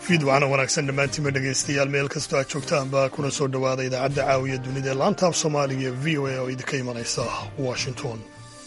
fiidwacna wanaagsan dhammaantiinba dhegaystayaal meel kastoo aad joogtaanba kuna soo dhowaada idaacadda caawiya dunida ee laanta af soomaaliga ee v o a oo idinka imanaysa washington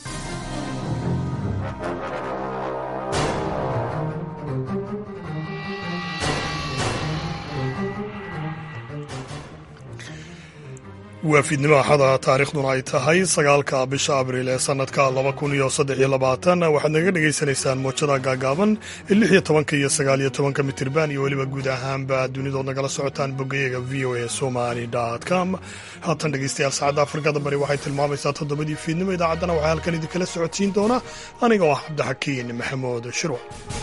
waa fiidnimo axada taariikhduna ay tahay sagaalka bisha abriil ee sannadka laba kun iyo saddex iyo labaatan waxaad naga dhegaysanaysaan moojada gaagaaban ee lix iyo tobanka iyo sagaal iyo tobanka mitirban iyo weliba guud ahaanba dunidood nagala socotaan boggayaga v o a somali com haatan dhegaystayaal saacadda afrikada bari waxay tilmaamaysaa toddobadii fiidnimo idaacaddana waxaa halkan idinkala socodsiin doona aniga oo ah cabdixakiin maxamuud shirwac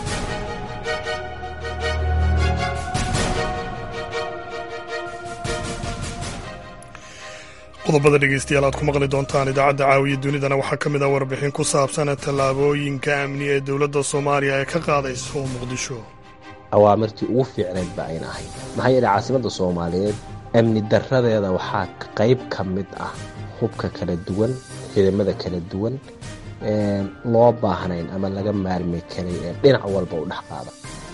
qodobada dhegeystayaal aad ku maqli doontaan idaacadda caawiya dunidana waxaa ka mid ah warbixin ku saabsan tallaabooyinka amni ee dowladda soomaaliya ee ka qaadayso muqdisho awaamirtii ugu fiicnayd ba ayna ahayd maxaa yeelay caasimadda soomaaliyeed amni darradeeda waxaa qayb ka mid ah hubka kala duwan ciidamada kala duwan loo baahnayn ama laga maarmi karay ee dhinac walba u dhex qaada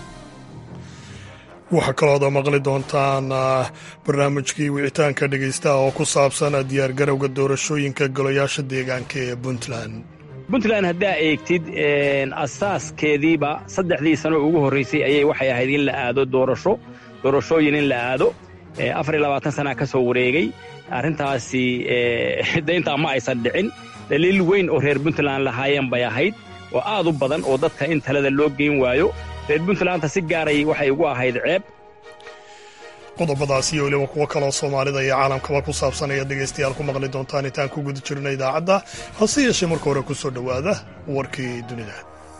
waxaa kalooda maqli doontaan barnaamijkii wicitaanka dhegaystaha oo ku saabsan diyaargarowga doorashooyinka golayaasha deegaanka ee puntland puntland haddaa eegtid asaaskeediiba saddexdii sano ugu horraysay ayay waxay ahayd in la aado doorasho doorashooyin in la aado afar iyo labaatan sanaa ka soo wareegay arrintaasi dayntaa ma aysan dhicin daliil weyn oo reer puntland lahaayeen bay ahayd oo aad u badan oo dadka in talada loo geyn waayo reer puntlandta si gaaray waxay ugu ahayd ceeb qodobadaas iyo weliba kuwo kaloo soomaalida iyo caalamkaba ku saabsan ayaad dhegaystayaal ku maqli doontaan intaan ku guda jirna idaacadda hase yeeshee marka hore ku soo dhowaada warkii dunida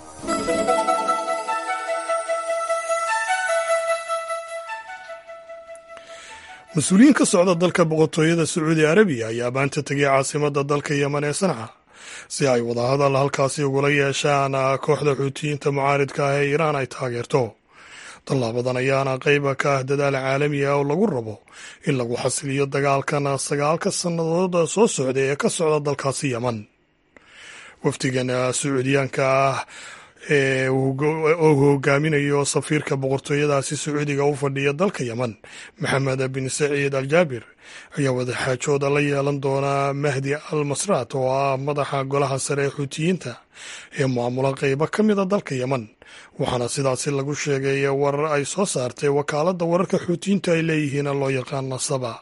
mas-uuliyiin ka socda dalka boqortooyada sacuudi arabiya ayaa maanta tegay caasimadda dalka yeman ee sanca si ay wadahadal halkaasi ugula yeeshaan kooxda xuutiyiinta mucaaridka ah ee iiraan ay taageerto tallaabadan ayaana qayba ka ah dadaal caalami ah oo lagu rabo in lagu xasiliyo dagaalkan sagaalka sannadood soo socday ee ka socda dalkaasi yeman wafdigan sacuudiyaanka ah ee oo hogaaminayo safiirka boqortooyadaasi sacuudiga u fadhiya dalka yeman maxamed bin saciid al jaabir ayaa wadaxaajooda la yeelan doona mahdi al masraat oo ah madaxa golaha sare ee xuutiyiinta ee maamula qeybo ka mida dalka yeman waxaana sidaasi lagu sheegay warar ay soo saartay wakaaladda wararka xuutiyiinta ay leeyihiin loo yaqaan nasaba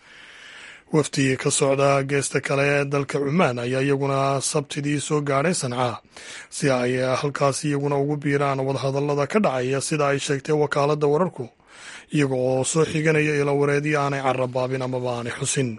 wafdi ka socda geesta kale ee dalka cumaan ayaa iyaguna sabtidii soo gaadhay sanca si ay halkaas iyaguna ugu biiraan wadahadallada ka dhacaya sida ay sheegtay wakaaladda wararku iyaga oo soo xiganaya ilawareedii aanay carabaabin amaba aanay xusin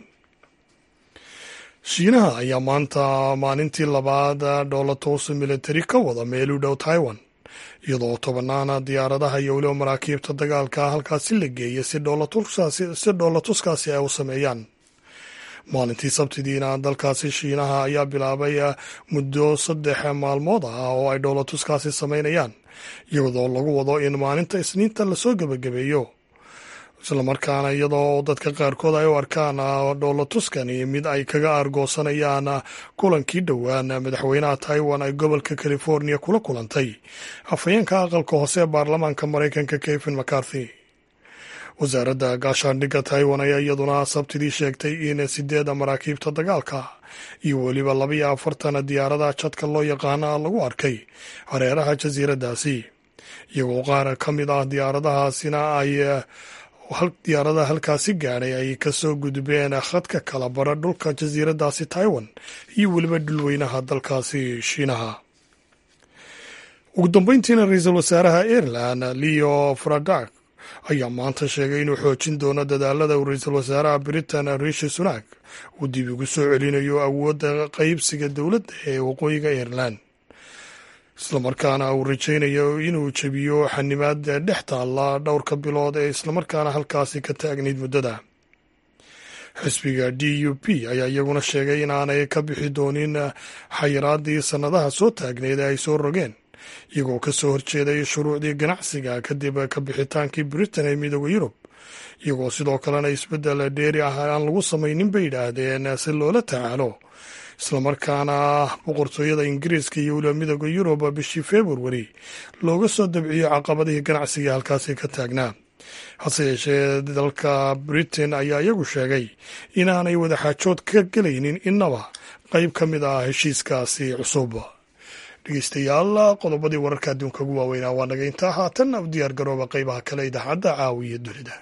shiinaha ayaa maanta maalintii labaad dhoolatoos militari ka wada meel u dhow taiwan iyadoo tobanaana diyaaradaha iyo weliba maraakiibta dagaalka halkaasi la geeyay si dhoolatuskaasi ay u sameeyaan maalintii sabtidiina dalkaasi shiinaha ayaa bilaabay muddo saddex maalmood ah oo ay dhoolatuskaasi samaynayaan iyadoo lagu wado in maalinta isniinta lasoo gebagabeeyo islamarkaana iyadoo dadka qaarkood ay u arkaan dhoolatuskani mid ay kaga aargoosanayaan kulankii dhowaan madaxweynaha taiwan ay gobolka california kula kulantay afhayeenka aqalka hoose ee baarlamaanka maraykanka kevin mcarthy wasaaradda gaashaandhigga taiwan ayaa iyaduna sabtidii sheegtay in sideeda maraakiibta dagaalka iyo weliba labaiyo afartan diyaarada jadka loo yaqaana lagu arkay hareeraha jasiiraddaasi iyagoo qaar ka mid ah diyaaradahaasina ay diyaaradaha halkaasi gaadhay ay kasoo gudbeen khadka kala bara dhulka jasiiraddaasi taiwan iyo weliba dhulweynaha dalkaasi shiinaha ugu dambeyntiina ra-iisul wasaaraha ireland leo fradak ayaa maanta sheegay inuu xoojin doono dadaalada uu ra-iisul wasaaraha britain rishi sunak uu dib ugu soo celinayo awoodda qaybsiga dowladda ee waqooyiga ireland islamarkaana uu rajaynayo inuu jebiyo xanimaada dhex taalla dhowrka bilood ee islamarkaana halkaasi ka taagnayd muddada xisbiga d u p ayaa iyaguna sheegay inaanay ka bixi doonin xayiraadii sannadaha soo taagnayd ee ay soo rogeen iyagoo ka soo horjeeday shuruucdii ganacsiga kadib ka bixitaankii britain ee midooda yurub iyagoo sidoo kalena isbeddel dheeri ah aan lagu samaynin bay yidhaahdeen si loola tacaalo islamarkaana boqortooyada ingiriiska iyo weliba midooda yurub bishii februari looga soo dabciyo caqabadihii ganacsiga halkaasi ka taagnaa hase yeeshee dalka britain ayaa iyagu sheegay inaanay wadaxaajood ka gelaynin innaba qayb ka mid ah heshiiskaasi cusub dhegeystayaal qodobadii wararka adduunka ugu waaweynaa waa naga intaa haatan u diyaar garooba qaybaha kale idaacadda caawiya dunida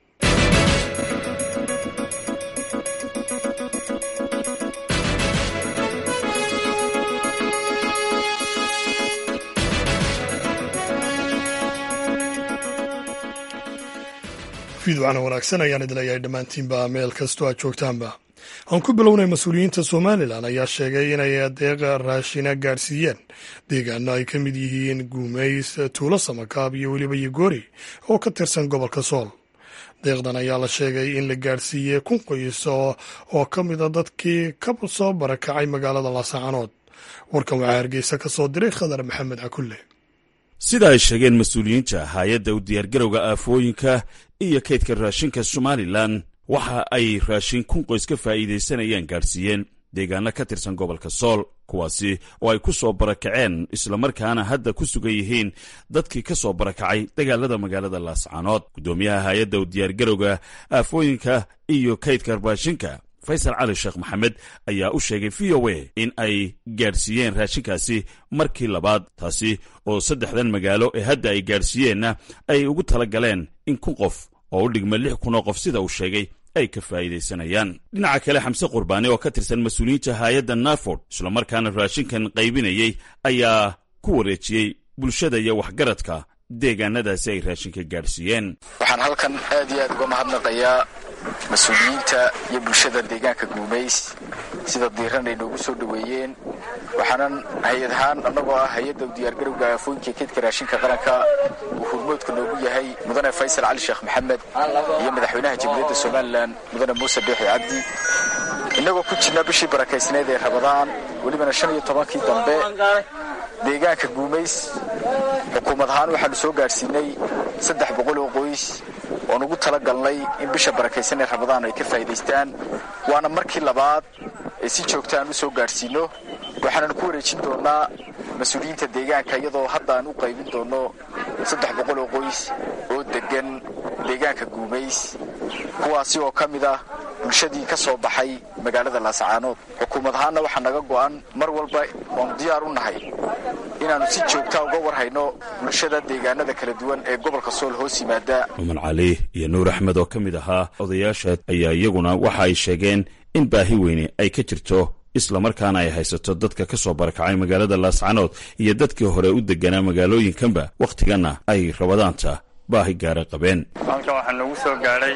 fiidwacna wanaagsan ayaan idin leeyahay dhammaantiinba meel kastoo aad joogtaanba aan ku bilownay mas-uuliyiinta somalilan ayaa sheegay inay deeqa raashina gaadhsiiyeen deegaano ay ka mid yihiin guumays tuulo samakaab iyo weliba yogoori oo ka tirsan gobolka sool deeqdan ayaa la sheegay in la gaadhsiiyey kun qoys oo ka mida dadkii ka soo barakacay magaalada laasacanood warkan waxaa hargeysa ka soo diray khadar maxamed cakulle sida ay sheegeen mas-uuliyiinta hay-adda u diyaargarowga aafooyinka iyo kaydka raashinka somalilan waxa ay raashin kun qoys ka faa'iidaysanayaan gaadhsiiyeen deegaano ka tirsan gobolka sool kuwaasi oo ay ku soo barakaceen islamarkaana hadda ku sugan yihiin dadkii ka soo barakacay dagaalada magaalada laascaanood guddoomiyaha hay-adda u diyaargarowga aafooyinka iyo kaydka raashinka faysal cali sheekh maxamed ayaa u sheegay v o a in ay gaadhsiiyeen raashinkaasi markii labaad taasi oo saddexdan magaalo ee hadda ay gaadhsiiyeenna ay ugu tala galeen in kun qof oo u dhigma lix kun oo qof sida uu sheegay ay ka faa'iidaysanayaan dhinaca kale xamse qurbaani oo ka tirsan mas-uuliyiinta haayadda narford islamarkaana raashinkan qaybinayey ayaa ku wareejiyey bulshada iyo waxgaradka deegaanadaasi ay raashinka gaadhsiiyeen waxaan halkan aad iyo aad uga mahadnaqayaa mas-uuliyiinta iyo bulshada deegaanka guumays sida diiran ay noogu soo dhoweeyeen waxaanan hay-ad ahaan annagoo ah hay-adda u diyaargarowga aafooyinka keedka raashinka qaranka uu hurmoodka noogu yahay mudane faysal cali sheekh maxamed iyo madaxweynaha jamhuuriyadda somalilan mudane muuse beexi cabdi innagoo ku jirna bishii barakaysneed ee rabadaan welibana shan iyo tobankii dambe deegaanka guumays xukuumad ahaan waxaanu soo gaadhsiinay saddex boqol oo qoys oon ugu tala galnay in bisha barakaysan ee rabadaan ay ka faa'iidaystaan waana markii labaad ee si joogta aan u soo gaadhsiinno waxaanan ku wareejin doonnaa mas-uuliyiinta deegaanka iyadoo hadda aan u qaybin doonno saddex boqol oo qoys oo deggan deegaanka guumays kuwaasi oo ka mid ah bulshadii ka soo baxay magaalada laasacaanood xukuumad ahaanna waxaa naga go'an mar walba oonu diyaar u nahay inaannu si joogta uga warhayno bulshada deegaanada kala duwan ee gobolka sool hoos yimaada cumar cali iyo nuur axmed oo ka mid ahaa odayaasha ayaa iyaguna waxa ay sheegeen in baahi weyne ay ka jirto islamarkaana ay haysato dadka ka soo barakacay magaalada laascanood iyo dadkii hore u deganaa magaalooyinkanba wakhtiganna ay rabadaanta baahi gaara qabeen halkan waxaa nagu soo gaadhay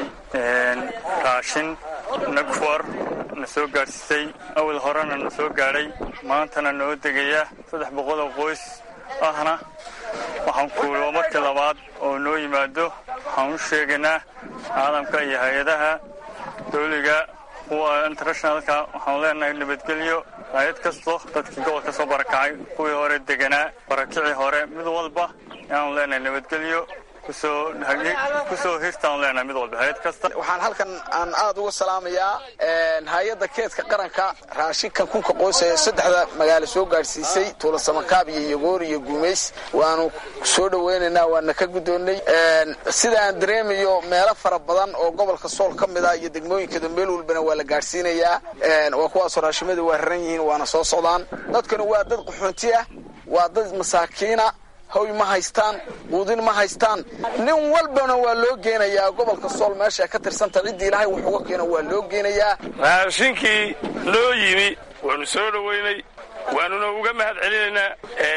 raashin nagfor na soo gaadhsiisay awal horena na soo gaadhay maantana noo degaya saddex boqol oo qoys ahna waxaan kuulo markii labaad oo noo yimaado waxaan u sheegaynaa caalamka iyo hay-adaha dawliga kuwa internationalka waxaanu leenahay nabadgelyo hay-ad kasto dadkii gobolka soo barakacay kuwii hore deganaa barakicii hore mid walba ayaanu leenahay nabadgelyo kusoo hirtaan leenahay mid walba hay-ad kasta waxaan halkan aan aad uga salaamayaa hay-adda keedka qaranka raashinkan kunka qoys ee saddexda magaalo soo gaadhsiisay tuula samakaab iyo yogoor iyo guumays waanu soo dhoweynaynaa waana ka guddoonnay sida aan dareemayo meelo fara badan oo gobolka sool ka mid ah iyo degmooyinkada meel walbana waa la gaadhsiinayaa waa kuwaasoo raashimada waa raran yihiin waana soo socdaan dadkana waa dad qaxoonti ah waa dad masaakiina hoy ma haystaan quudin ma haystaan nin walbana waa loo geenayaa gobolka sool meesha ka tirsanta ciddii ilaahay wax uga keeno waa loo geenayaa raashinkii loo yimi waanu soo dhoweynay waanuna uga mahad celinaynaa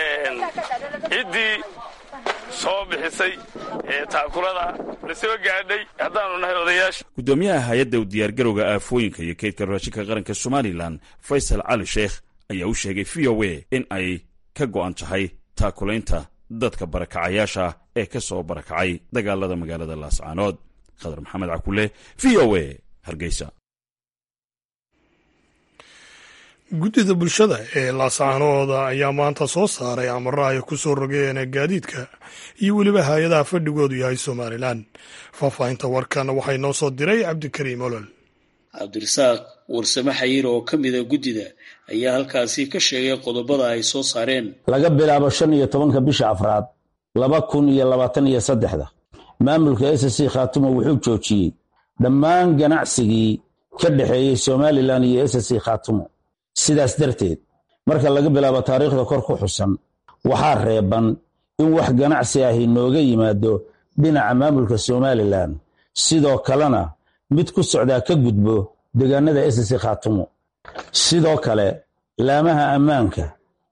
ciddii soo bixisay ee taakulada la soo gaadhay haddaanu nahay odayaasha guddoomiyaha hay-adda u diyaargarowga aafooyinka iyo kaydka raashinka qaranka somalilan faysal cali sheekh ayaa u sheegay v o a in ay ka go'an tahay taakulaynta dadka barakacayaasha ee ka soo barakacay dagaalada magaalada laascaanood khadar maxamed cakule v o a hargeysa guddida bulshada ee laascaanooda ayaa maanta soo saaray amaro ay ku soo rogeen gaadiidka iyo weliba hay-adaha fadhigoodu yahay somalilan faahfaahinta warkan waxay noo soo diray cabdikariim olol cabdirasaaq warsame xayiir oo ka mida guddida ayaa halkaasi ka sheegay qodobada ay soo saareen laga bilaabo shan iyo tobanka bisha afraad laba kun iyo labaatan iyo saddexda maamulka s c khaatumo wuxuu joojiyey dhammaan ganacsigii ka dhexeeyey somalilan iyo s c khaatumo sidaas darteed marka laga bilaabo taariikhda kor ku xusan waxaa reeban in wax ganacsi ahi nooga yimaado dhinaca maamulka somalilan sidoo kalena mid ku socdaa ka gudbo deegaanada s c khaatumo sidoo kale laamaha ammaanka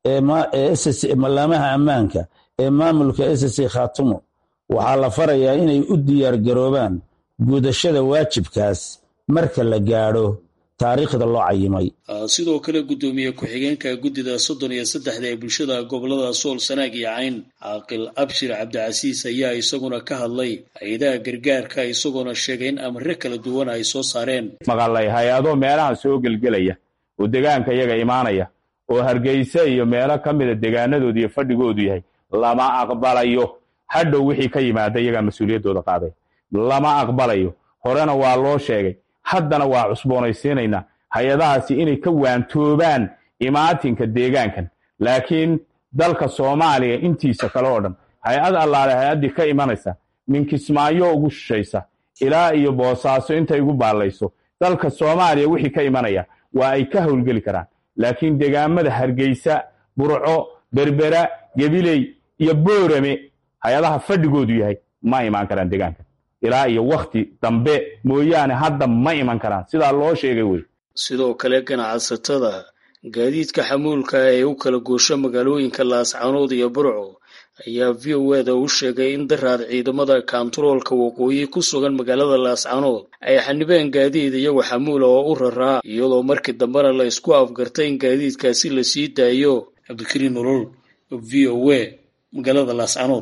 laamaha ammaanka ee maamulka s c khaatumo waxaa la farayaa inay u diyaar garoobaan gudashada waajibkaas marka la gaadho taariikhda loo cayimay sidoo kale guddoomiye ku-xigeenka guddida soddon iyo saddexda ee bulshada gobolada sool sanaag iyo cayn caaqil abshir cabdicasiis ayaa isaguna ka hadlay hay-adaha gargaarka isagoona sheegay in amre kala duwan ay soo saareen maqalay hay-ado meelaha soo gelgelaya oo degaanka iyaga imaanaya oo hargeysa iyo meelo ka mida degaanadoodu iyo fadhigoodu yahay lama aqbalayo hadhow wixii ka yimaada iyagaa mas-uuliyaddooda qaaday lama aqbalayo horena waa loo sheegay haddana waa cusboonaysiinaynaa hay-adahaasi inay ka waantoobaan imaatinka deegaankan laakiin dalka soomaaliya intiisa kale oo dhan hay-ad allaale hay-addii ka imanaysa minkismaayo ugu shishaysa ilaa iyo boosaaso intay igu baallayso dalka soomaaliya wixii ka imanaya waa ay ka howlgeli karaan laakiin degaamada hargeysa burco berbera gebiley iyo boorame hay-adaha fadhigoodu yahay ma imaan karaan degaankan ilaa iyo wakhti dambe mooyaane hadda ma iman karaan sidaa loo sheegay wey sidoo kale ganacsatada gaadiidka xamuulka ee u kala goosho magaalooyinka laascanood iyo burco ayaa v o eda u sheegay in daraad ciidamada kaantaroolka waqooyi ku sugan magaalada laascanood ay xanibeen gaadiid iyagu xamuula oo u raraa iyadoo markii dambena la isku afgartay in gaadiidkaasi la sii daayo cabdikariin nolol v o a magaalada laascanood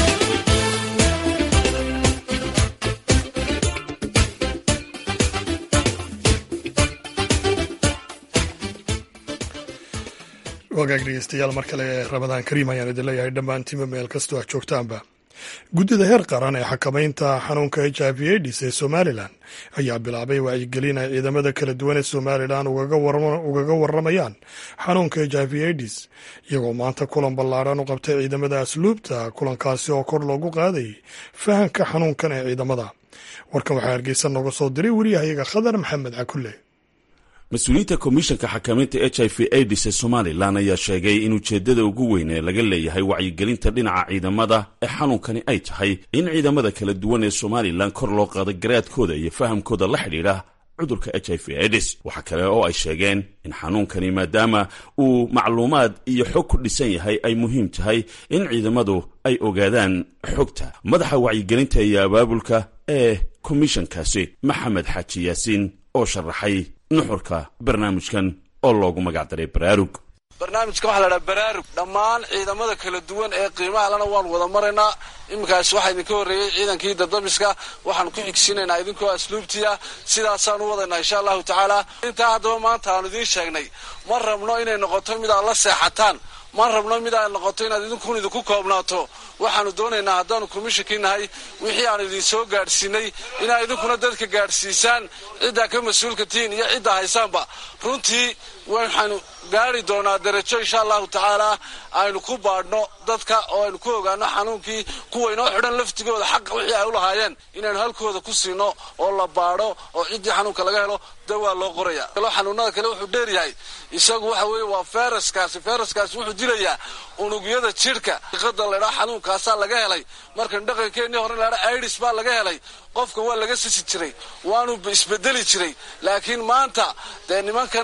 wagaag dhegeystayaal mar kale ramadaan kariim ayaan idin leeyahay dhammaantiinba meel kastoo aad joogtaanba guddida heer qaran ee xakamaynta xanuunka h i v aids ee somalilan ayaa bilaabay wacyigelin ay ciidamada kala duwan ee somalilan ugaga waramayaan xanuunka h i v aids iyagoo maanta kulan ballaadhan u qabtay ciidamada asluubta kulankaasi oo kor loogu qaaday fahamka xanuunkan ee ciidamada warkan waxaa hargeysa nooga soo diray wariyahayaga khadar maxamed cakulle mas-uuliyiinta komishanka xakamaynta h i v aids ee somalilan ayaa sheegay in ujeeddada ugu weyn ee laga leeyahay wacyigelinta dhinaca ciidamada ee xanuunkani ay tahay in ciidamada kala duwan ee somalilan kor loo qaado garaadkooda iyo fahamkooda la xidhiidha cudurka h i v aids waxaa kale oo ay sheegeen in xanuunkani maadaama uu macluumaad iyo xog ku dhisan yahay ay muhiim tahay in ciidamadu ay ogaadaan xogta madaxa wacyigelinta iyo abaabulka ee komishankaasi maxamed xaaji yaasiin oo sharaxay nuxurka barnaamijkan oo loogu magacdaray baraarug barnaamijka waxaa la dhaha baraarug dhammaan ciidamada kala duwan ee qiimaha lana waan wada maraynaa iminkaas waxaa idinka horreeyey ciidankii dadamiska waxaan ku xigsiinaynaa idinkoo asluubtiya sidaasaan u wadaynaa insha allahu tacaala intaa haddaba maanta aanu idiin sheegnay ma rabno inay noqoto mid aad la seexataan ma rabno mid ay noqoto inaad idinkun idinku koobnaato waxaanu doonaynaa haddaanu komishinkii nahay wixii aanu idin soo gaadhsiinay inaad idinkuna dadka gaadhsiisaan ciddaa ka mas-uulka tihiin iyo ciddaa haysaanba runtii waxaanu gaari doonaa darajo insha allahu tacaala aynu ku baadhno dadka oo aynu ku ogaano xanuunkii kuwa inoo xidhan laftigooda xaqa wixii ay u lahaayeen inaynu halkooda ku siino oo la baadho oo ciddii xanuunka laga helo dawaa loo qoraya xanuunada kale wuxuu dheeryahay isagu waxa weeye waa feyraskaasi feyraskaasi wuxuu dilayaa unugyada jidhka iqada laydhaa xanuunkaasaa laga helay markan dhaqankeennii hore laydhaa idis baa laga helay qofka waa laga sisi jiray waanu isbedeli jiray laakiin maanta dee nimankan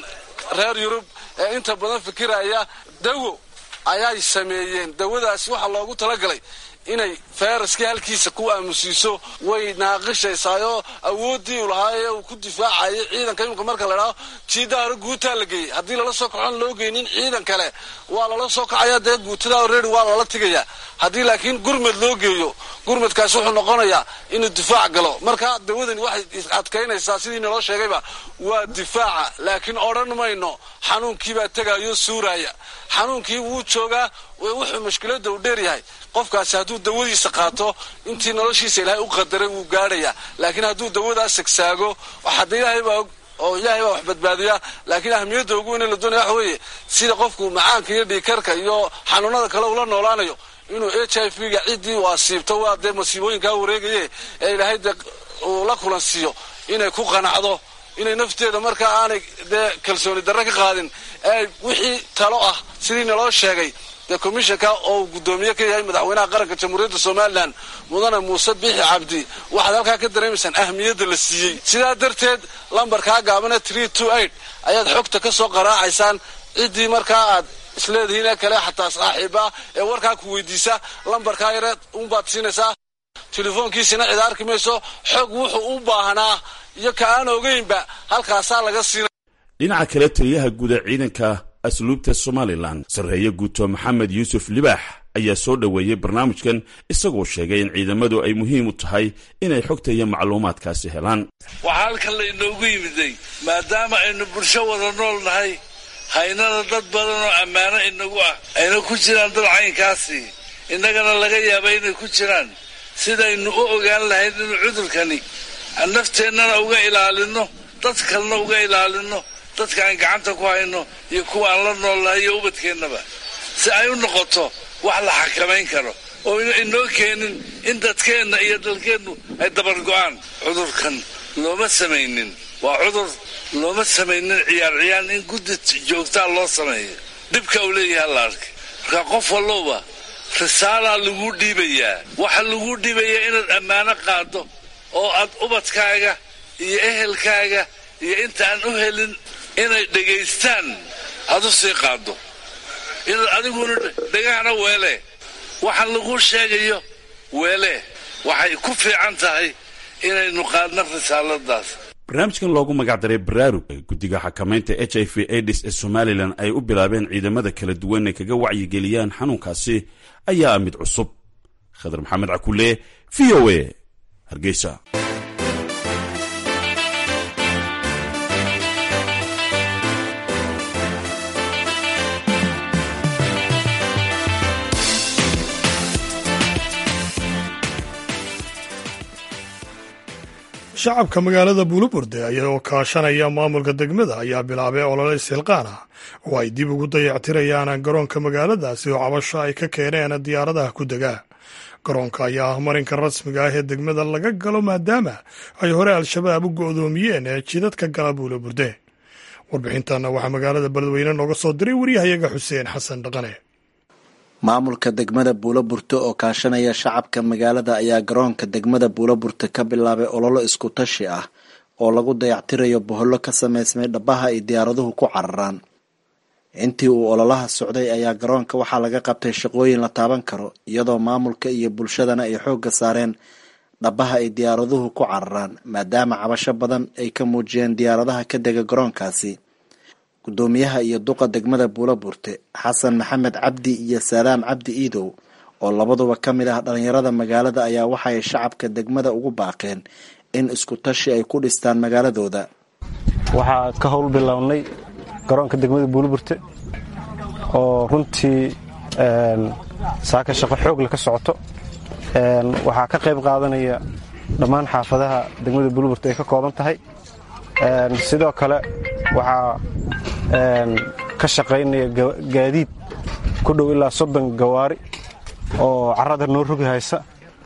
reer yurub ee inta badan fikiraya dawo ayay sameeyeen dawadaasi waxaa loogu talagalay inay feyraskii halkiisa ku aamusiiso way naaqishaysaayoo awooddii u lahaayee uu ku difaacayay ciidanka imika marka la idhaho jiiddaa hore guutaa la geeyey haddii lala soo kacoon loo geynin ciidan kale waa lala soo kacaya dee guutadaa already waa lala tigayaa haddii laakiin gurmed loo geeyo gurmadkaas wuxuu noqonayaa inuu difaac galo marka dawadani waxay adkaynaysaa sidii naloo sheegayba waa difaaca laakiin odhan mayno xanuunkiibaa tegaayo suuraaya xanuunkii wuu joogaa wuxuu mashkiladda u dheeryahay qofkaasi hadduu dawadiisa qaato intii noloshiisa ilaahay u qadaray wuu gaadhayaa laakiin hadduu dawadaas sagsaago hadda ilaahay baa og oo ilaahay baa wax badbaadiya laakiin ahamiyadda ugu weyn la doonaya waxa weeye sida qofku macaanka iyo dhiikarka iyo xanuunada kale ula noolaanayo inuu h i v ga ciddii uu asiibto waa dee masiibooyinkaa wareegaye ee ilaahay dee uu la kulansiiyo inay ku qanacdo inay nafteeda markaa aanay dee kalsooni darre ka qaadin ee wixii talo ah sidii naloo sheegay dee komishanka oo uu guddoomiye ka yahay madaxweynaha qaranka jamhuuriyadda somalilan mudane muuse biixi cabdi waxaad halkaa ka dareemaysaan ahmiyadda la siiyey sidaa darteed lambarkaa gaabane tree two eight ayaad xogta ka soo qaraacaysaan ciddii markaa aad isleedihiin ee kale xataa saaxiiba ee warkaa ku weydiisa lambarkaa yare unbaad siinaysaa telefoonkiisina cid arki mayso xog wuxuu u baahnaa iyo ka aan ogeynba halkaasaa laga siina dhinaca kale taliyaha guud ee ciidanka asluubta somalilan sarreeye guuto maxamed yuusuf libaax ayaa soo dhoweeyey barnaamijkan isagoo sheegay in ciidamadu ay muhiim u tahay inay xogta iyo macluumaadkaasi helaan waxaa halkan laynoogu yimiday maadaama aynu bulsho wada nool nahay haynada dad badan oo ammaano inagu ah ayna ku jiraan dad caynkaasi innagana laga yaaba inay ku jiraan sidaynu u ogaan lahayn inuu cudurkani aan nafteennana uga ilaalinno dad kalena uga ilaalinno dadka aan gacanta ku hayno iyo kuwa aan la noolnahay iyo ubadkeennaba si ay u noqoto wax la xakamayn karo oo inoo keenin in dadkeenna iyo dalkeennu ay dabargo'aan cudurkan looma samaynin waa cudur looma samaynin ciyaar ciyaar in guddi joogtaa loo sameeyo dhibka uu leeyahay la arkay marka qof walloba risaalaa laguu dhiibayaa waxa laguu dhiibayaa inaad ammaano qaaddo oo aad ubadkaaga iyo ehelkaaga iyo intaan u helin inay dhegaystaan aad u sii qaaddo inaad adiguna dhegahana weele waxaan laguu sheegayo weele waxay ku fiican tahay inaynu qaadno risaaladaas barnaamijkan loogu magacdaray baraarug guddiga xakamaynta h i v aids ee somalilan ay u bilaabeen ciidamada kala duwan ay kaga wacyigeliyaan xanuunkaasi ayaa mid cusub khadar maxamed cakule v o a hargeysa shacabka magaalada buulaburde ayagoo kaashanaya maamulka degmada ayaa bilaabay olole silqaan ah oo ay dib ugu dayactirayaan garoonka magaaladaasi oo cabasho ay ka keeneen diyaaradaha ku dega garoonka ayaa ah marinka rasmiga ah ee degmada laga galo maadaama ay hore al-shabaab u go'doomiyeen ee jidadka gala buulaburde warbixintanna waxaa magaalada beledweyne nooga soo diray waryahayaga xuseen xasan dhaqane maamulka degmada buulaburte oo kaashanaya shacabka magaalada ayaa garoonka degmada buulaburte ka bilaabay ololo isku tashi ah oo lagu dayactirayo bohollo ka samaysmay dhabaha ay diyaaraduhu ku cararaan intii uu ololaha socday ayaa garoonka waxaa laga qabtay shaqooyin la taaban karo iyadoo maamulka iyo bulshadana ay xoogga saareen dhabaha ay diyaaraduhu ku cararaan maadaama cabasho badan ay ka muujiyeen diyaaradaha ka dega garoonkaasi gudoomiyaha iyo duqa degmada buulaburte xasan maxamed cabdi iyo saadaam cabdi iidow oo labaduba ka mid ah dhalinyarada magaalada ayaa waxaay shacabka degmada ugu baaqeen in isku tashi ay ku dhistaan magaaladooda waxaa ka howl bilownay garoonka degmada buulaburte oo runtii saaka shaqo xoogle ka socoto waxaa ka qayb qaadanaya dhammaan xaafadaha degmada buulaburte ay ka kooban tahay sidoo kale waxaa ka shaqaynaya gaadiid ku dhow ilaa soddon gawaari oo carrada noo rogi haysa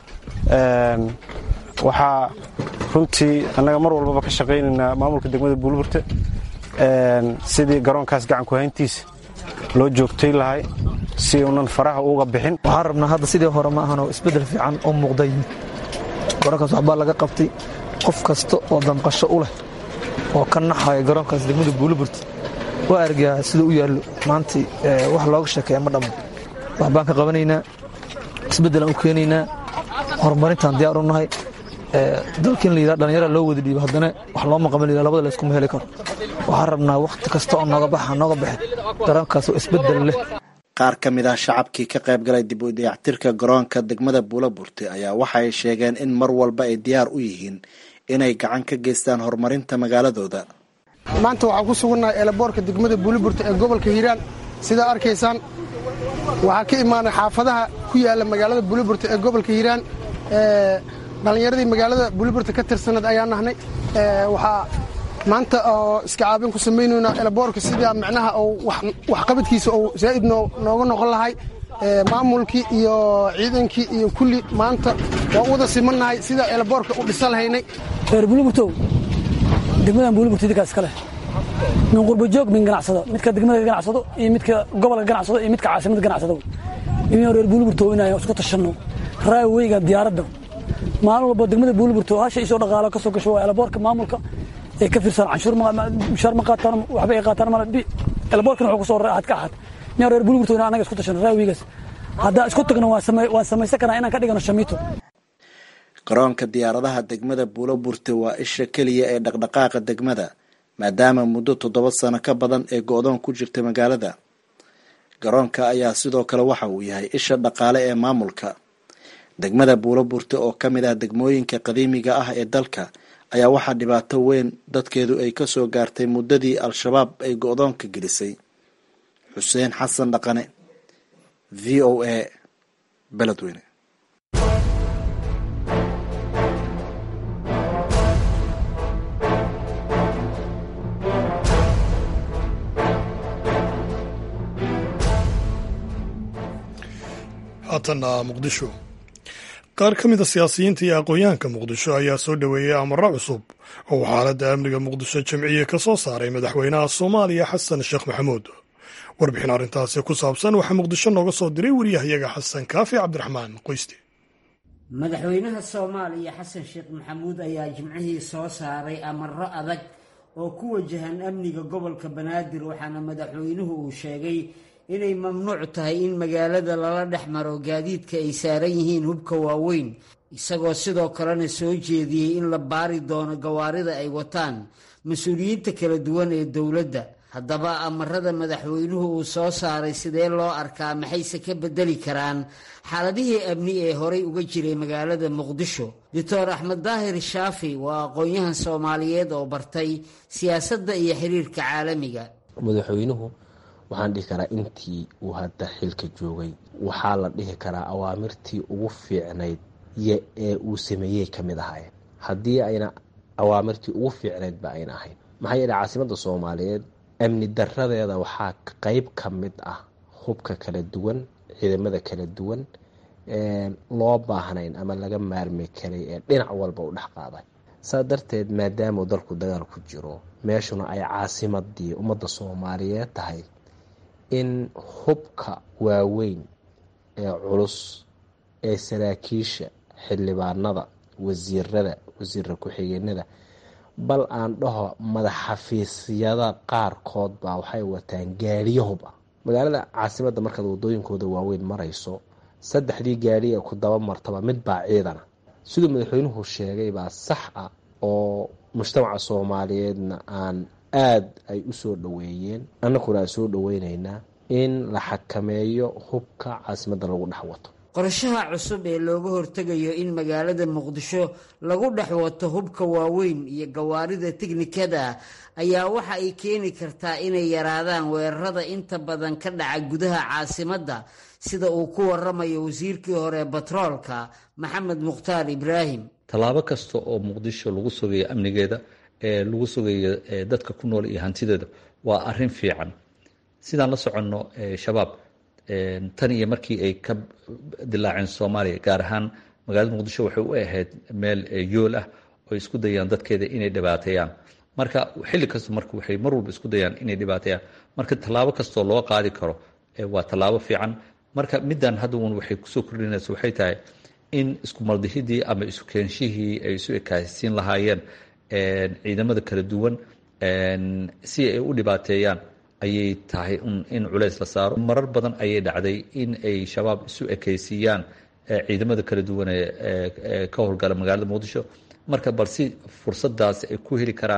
waxaa runtii annaga mar walbaba ka shaqaynaynaa maamulka degmada buulburte sidii garoonkaas gacanku hayntiisa loo joogtay lahay si uunan faraha uga bixin waxaan rabnaa hadda sidii hore ma ahanoo isbeddel fiican oo muuqda yimid garoonkaas waxbaa laga qabtay qof kasta oo damqasho u leh oo ka naxaya garoonkaas degmada buuliburta waa argaa sida u yaallo maantii wax looga sheekeeya ma dhammo waxbaan ka qabanaynaa isbeddelaan u keenaynaa horumarintaan diyaar u nahay dalka in la yidhaha dhallinyara loo wada dhiibo haddana wax looma qaban la labada layskuma heli karo waxaan rabnaa wakhti kasta oo nooga baxa nooga baxe garoonkaas oo isbeddel leh qaar ka mid ah shacabkii ka qayb galay dib u dayactirka garoonka degmada buulaburte ayaa waxay sheegeen in mar walba ay diyaar u yihiin inay gacan ka geystaan horumarinta magaaladooda maanta waxaan ku sugannahay eelaboorka degmada buuliburta ee gobolka hiiraan sidaa arkaysaan waxaa ka imaanay xaafadaha ku yaala magaalada buuliburta ee gobolka hiiraan dhallinyaradii magaalada buuliburta ka tirsanad ayaa nahnay waxaa maanta oo iska caabin ku samaynaynaa eelaboorka sidaa macnaha waxqabadkiisa uu zaa'id nooga noqon lahay maamulkii iyo ciidankii iyo kulli maanta waa u wada simannahay sidaa eelaboorka u dhisa lahaynay reer buuliburtow degmadan buuliburta idinkaa iska leh min qurbajoog min ganacsado midka degmada ganacsado iyo midka gobolka ganacsado iyo midka caasimada ganacsado inuu reer buuliburto inaan isku tashanno raaweyga diyaaradda maalin walba degmada buuliburto hasha isoo dhaqaalo ka soo gasho waa elaboorka maamulka ee ka fiirsan canshuur mushaar ma qaataan waxba ay qaataan male elaboorkana wuxuu kusoo ahad ka ahad inaan reer buuliburto inaan anaga isku tashanno raaweygaas haddaa isku tagno waan samaysan karnaa inaan ka dhigano shamiito garoonka diyaaradaha degmada buuloburte waa isha keliya ee dhaqdhaqaaqa degmada maadaama muddo toddoba sano ka badan ee go-doon ku jirta magaalada garoonka ayaa sidoo kale waxa uu yahay isha dhaqaale ee maamulka degmada buuloburte oo ka mid ah degmooyinka qadiimiga ah ee dalka ayaa waxaa dhibaato weyn dadkeedu ay ka soo gaartay muddadii al-shabaab ay go-doonka gelisay xuseen xasan dhaqane v o a beledweyne haatanna muqdisho qaar ka mida siyaasiyiinta iyo aqoon-yahanka muqdisho ayaa soo dhoweeyey amaro cusub oo uu xaaladda amniga muqdisho jamciye ka soo saaray madaxweynaha soomaaliya xasan sheekh maxamuud warbixin arrintaasi ku saabsan waxaa muqdisho nooga soo diray wariyahayaga xasan kaafi cabdiraxmaan qoyste madaxweynaha soomaaliya xasan sheekh maxamuud ayaa jimcihii soo saaray amaro adag oo ku wajahan amniga gobolka banaadir waxaana madaxweynuhu uu sheegay inay mamnuuc tahay in magaalada lala dhex maro gaadiidka ay saaran yihiin hubka waaweyn isagoo sidoo kalena soo jeediyey in la baari doono gawaarida ay wataan mas-uuliyiinta kala duwan ee dowladda haddaba amarada madaxweynuhu uu soo saaray sidee loo arkaa maxayse ka bedeli karaan xaaladihii amni ee horay uga jiray magaalada muqdisho doctor axmed daahir shaafi waa aqoon-yahan soomaaliyeed oo bartay siyaasadda iyo xiriirka caalamiga madaxweynuhu waxaan dhihi karaa intii uu hadda xilka joogay waxaa la dhihi karaa awaamirtii ugu fiicnayd ee uu sameeyey ka mid ahaayeen haddii ayna awaamirtii ugu fiicnaydba ayna ahayn maxaa yeele caasimadda soomaaliyeed amni daradeeda waxaa qeyb ka mid ah hubka kala duwan ciidamada kala duwan loo baahnayn ama laga maarmi karay ee dhinac walba u dhex qaaday saa darteed maadaamuu dalku dagaal ku jiro meeshuna ay caasimadii ummadda soomaaliyeed tahay in hubka waaweyn ee culus ee saraakiisha xildhibaanada wasiirada wasiira ku-xigeenada bal aan dhaho madaxxafiisyada qaarkood baa waxay wataan gaariyo hub ah magaalada caasimadda markaad wadooyinkooda waaweyn marayso saddexdii gaari ee ku daba martaba mid baa ciidana siduu madaxweynuhu sheegay baa sax ah oo mujtamaca soomaaliyeedna aan aada ay u soo dhoweeyeen annaguna aan soo dhoweyneynaa in la xakameeyo hubka caasimadda lagu dhex wato qorshaha cusub ee looga hortegayo in magaalada muqdisho lagu dhex wato hubka waaweyn iyo gawaarida tiknikada ayaa waxa ay keeni kartaa inay yaraadaan weerarada inta badan ka dhaca gudaha caasimadda sida uu ku waramayo wasiirkii hore batroolka maxamed mukhtaar ibraahim tallaabo kasta oo muqdisho lagu sugayo amnigeeda ee lagu sugayo dadka ku nool iyo hantideeda waa arin fiican sidaan la soconno shabaab tan iyo markii ay ka dilaaceen soomaaliya gaar ahaan magaalada muqdisho waxay u ahayd meel yool ah oo isku dayaan dadkeeda inay dhibaateeyaan marka xilli kasta marka waxay mar walba isku dayaan inay dhibaateeyaan marka tallaabo kastoo loo qaadi karo waa tallaabo fiican marka middan haddaun waxay kusoo kordhinaysa waxay tahay in isku maldihidii ama isu keenshihii ay isu ekaasiin lahaayeen ciidamada kala duwan si ay u dhibaateeyaan ayay tahay in culays la saaro marar badan ayay dhacday in ay shabaab isu ekaysiiyaan ciidamada kala duwan ee ka howlgala magaalada muqdisho marka bal si fursadaas ay ku heli karaan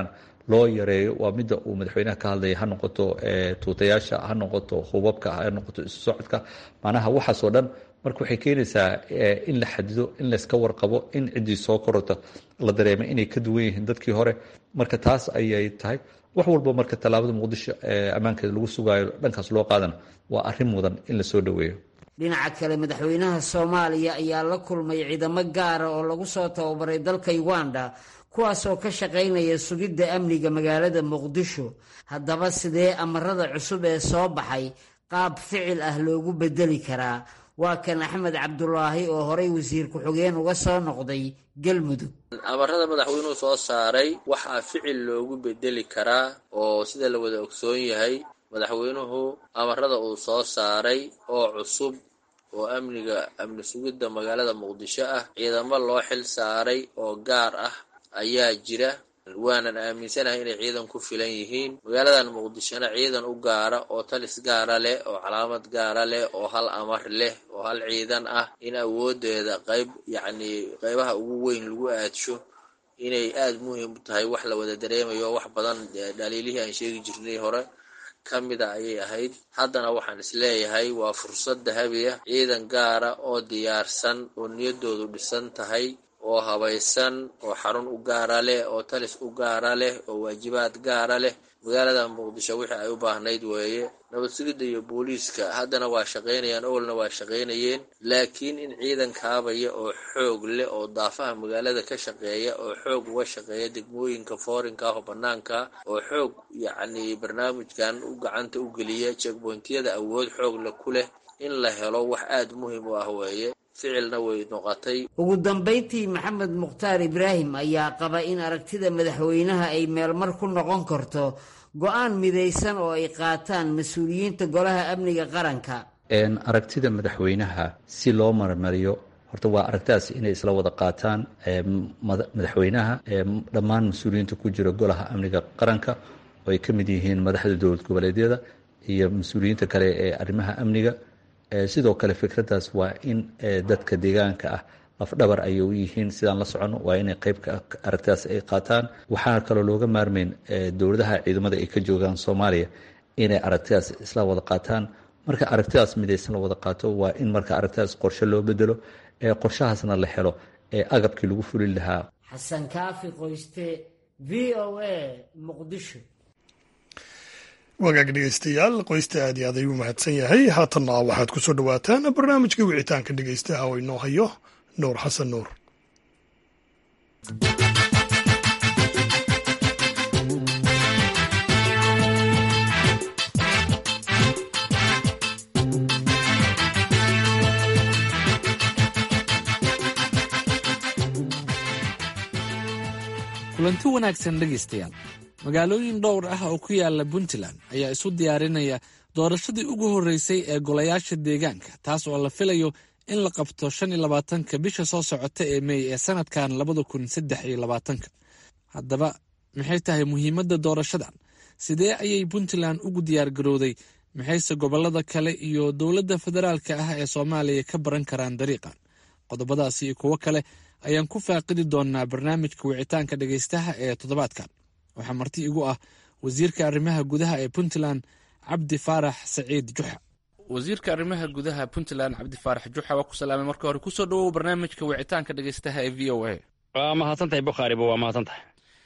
loo yareeyo waa midda uu madaxweynaha ka hadlaya ha noqoto tuutayaasha ha noqoto hubabka ha noqoto isu socodka macnaha waxaasoo dhan marka waxay keenaysaa in la xadido in layska warqabo in ciddii soo korota la dareemay inay ka duwan yihiin dadkii hore marka taas ayay tahay wax walba marka tallaabada muqdisho ammaankeeda lagu sugaayo dhankaas loo qaadana waa arrin mudan in lasoo dhoweeyo dhinaca kale madaxweynaha soomaaliya ayaa la kulmay ciidamo gaara oo lagu soo tababaray dalka uganda kuwaasoo ka shaqaynaya sugidda amniga magaalada muqdisho haddaba sidee amarada cusub ee soo baxay qaab ficil ah loogu bedeli karaa waa kan axmed cabdulaahi oo horay wasiir ku-xigeen uga soo noqday galmudug amarada madaxweynuhu soo saaray waxaa ficil loogu bedeli karaa oo sida la wada ogsoon yahay madaxweynuhu amarada uu soo saaray oo cusub oo amniga amni sugidda magaalada muqdisho ah ciidamo loo xil saaray oo gaar ah ayaa jira waanan aaminsanahay inay ciidan ku filan yihiin magaaladan muqdishona ciidan u gaara oo talis gaara leh oo calaamad gaara leh oo hal amar leh oo hal ciidan ah in awoodeeda qayb yacnii qaybaha ugu weyn lagu aadsho inay aada muhiim u tahay wax la wada dareemayo wax badan dhaliilihii aan sheegi jirnay hore ka mida ayay ahayd haddana waxaan isleeyahay waa fursad dahabi ah ciidan gaara oo diyaarsan oo niyaddoodu dhisan tahay oo habaysan oo xarun u gaara leh oo talis u gaara leh oo waajibaad gaara leh magaalada muqdisho wixii ay u baahnayd weeye nabad sugidda iyo booliiska haddana waa shaqaynayaan owalna waa shaqaynayeen laakiin in ciidan kaabaya oo xoog leh oo daafaha magaalada ka shaqeeya oo xoog uga shaqeeya degmooyinka foorinka ah oo bannaanka oo xoog yacnii barnaamijkan u gacanta u geliya jegboyntiyada awood xoogle ku leh in la helo wax aada muhiim u ah weeye ficilna way noqotay ugu dambayntii maxamed mukhtaar ibraahim ayaa qaba in aragtida madaxweynaha ay meelmar ku noqon karto go-aan midaysan oo ay qaataan mas-uuliyiinta golaha amniga qaranka aragtida madaxweynaha si loo marmariyo horta waa aragtidaas inay isla wada qaataan madaxweynaha dhammaan mas-uuliyiinta ku jira golaha amniga qaranka oo ay ka mid yihiin madaxda dowlad goboleedyada iyo mas-uuliyiinta kale ee arrimaha amniga sidoo kale fikraddaas waa in dadka deegaanka ah lafdhabar ayay u yihiin sidaan la soconno waa inay qeybka aragtidaas ay qaataan waxaana kaloo looga maarmeyn dowladaha ciidamada ay ka joogaan soomaaliya inay aragtidaas isla wada qaataan marka aragtidaas midaysan la wada qaato waa in marka aragtidaas qorshe loo bedelo qorshahaasna la helo agabkii lagu fulin lahaa xasan kaafi qoyste v o a muqdisho wagaag dhegeystayaal qoysta aad iyo aad ayuu mahadsan yahay haatanna waxaad ku soo dhowaataan barnaamijka wicitaanka dhegeystaha oo inoo hayo nuur xasan nuur kulanti wanaagsan dhegaystayaal magaalooyin dhowr ah oo ku yaala puntland ayaa isu diyaarinaya doorashadii ugu horreysay ee golayaasha deegaanka taas oo la filayo in la qabto shan iyo labaatanka bisha soo socota ee mey ee sanadkan labada kun saddex iyo labaatanka haddaba maxay tahay muhiimadda doorashadan sidee ayay puntland ugu diyaargarowday maxayse gobollada kale iyo dowladda federaalka ah ee soomaaliya ka baran karaan dariiqan qodobadaas iyo kuwo kale ayaan ku faaqidi doonaa barnaamijka wicitaanka dhegaystaha ee toddobaadkan waxaa marti igu ah wasiirka arrimaha gudaha ee puntland cabdi faarax saciid juxa wasiirka arrimaha gudaha puntland cabdi faarax juxa waa ku salaamay marka hore kusoo dhawow barnaamijka wicitaanka dhegaystaha ee v o a waa mahadsantahay bukhaariba waa mahadsantahay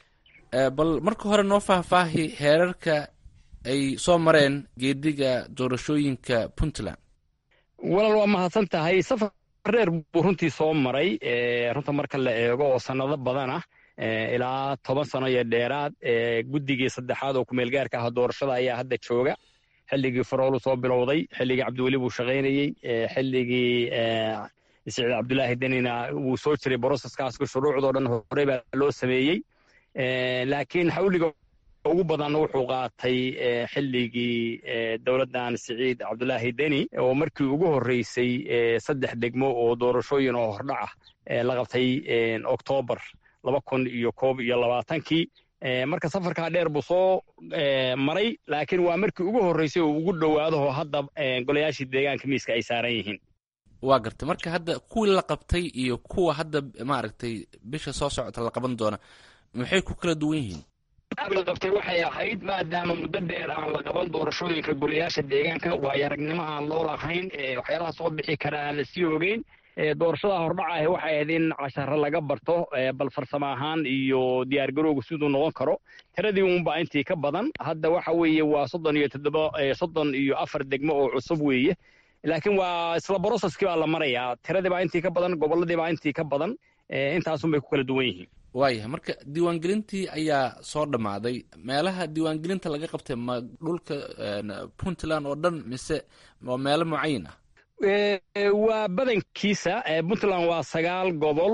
bal marka hore noo faahfaahi heerarka ay soo mareen geediga doorashooyinka puntland walaal waa mahadsan tahay safar reer buu runtii soo maray runta marka la eego oo sannado badan ah ilaa toban sano iyo dheeraad guddigii saddexaad oo kumeelgaarka ah doorashada ayaa hadda jooga xilligii faroolu soo bilowday xilligii cabdiweli buu shaqaynayey xilligii siciid cabdulaahi denina wuu soo jiray broseskaasku shuruucdoo dhan horey baa loo sameeyey laakiin xawliga ugu badan wuxuu qaatay xilligii dowladdan siciid cabdulaahi deni oo markii ugu horreysay saddex degmo oo doorashooyin oo hordhac ah la qabtay oktoobar laba kun iyo koob iyo labaatankii marka safarkaa dheer buu soo maray laakiin waa markii ugu horreysay oo ugu dhowaadaho hadda golayaashii deegaanka miiska ay saaran yihiin waa gartay marka hadda kuwii la qabtay iyo kuwa hadda maaragtay bisha soo socota la qaban doona maxay ku kala duwan yihiin la qabtay waxay ahayd maadaama muddo dheer aan la qaban doorashooyinka golayaasha deegaanka waayo aragnimo aan loo lahayn waxyaalaha soo bixi kara aan lasii ogeyn doorashada hordhaca ahi waxay ahayd in casharo laga barto bal farsamo ahaan iyo diyaargarowga siduu noqon karo tiradii unbaa intii ka badan hadda waxa weeye waa soddon iyo toddoba soddon iyo afar degmo oo cusub weeye laakiin waa isla broceskii baa la marayaa tiradii baa intii ka badan gobolladii baa intii ka badan intaasun bay ku kala duwan yihiin waayahay marka diiwaangelintii ayaa soo dhammaaday meelaha diiwaangelinta laga qabtay ma dhulka puntland oo dhan mise waa meelo mucayin ah waa badankiisa puntland waa sagaal gobol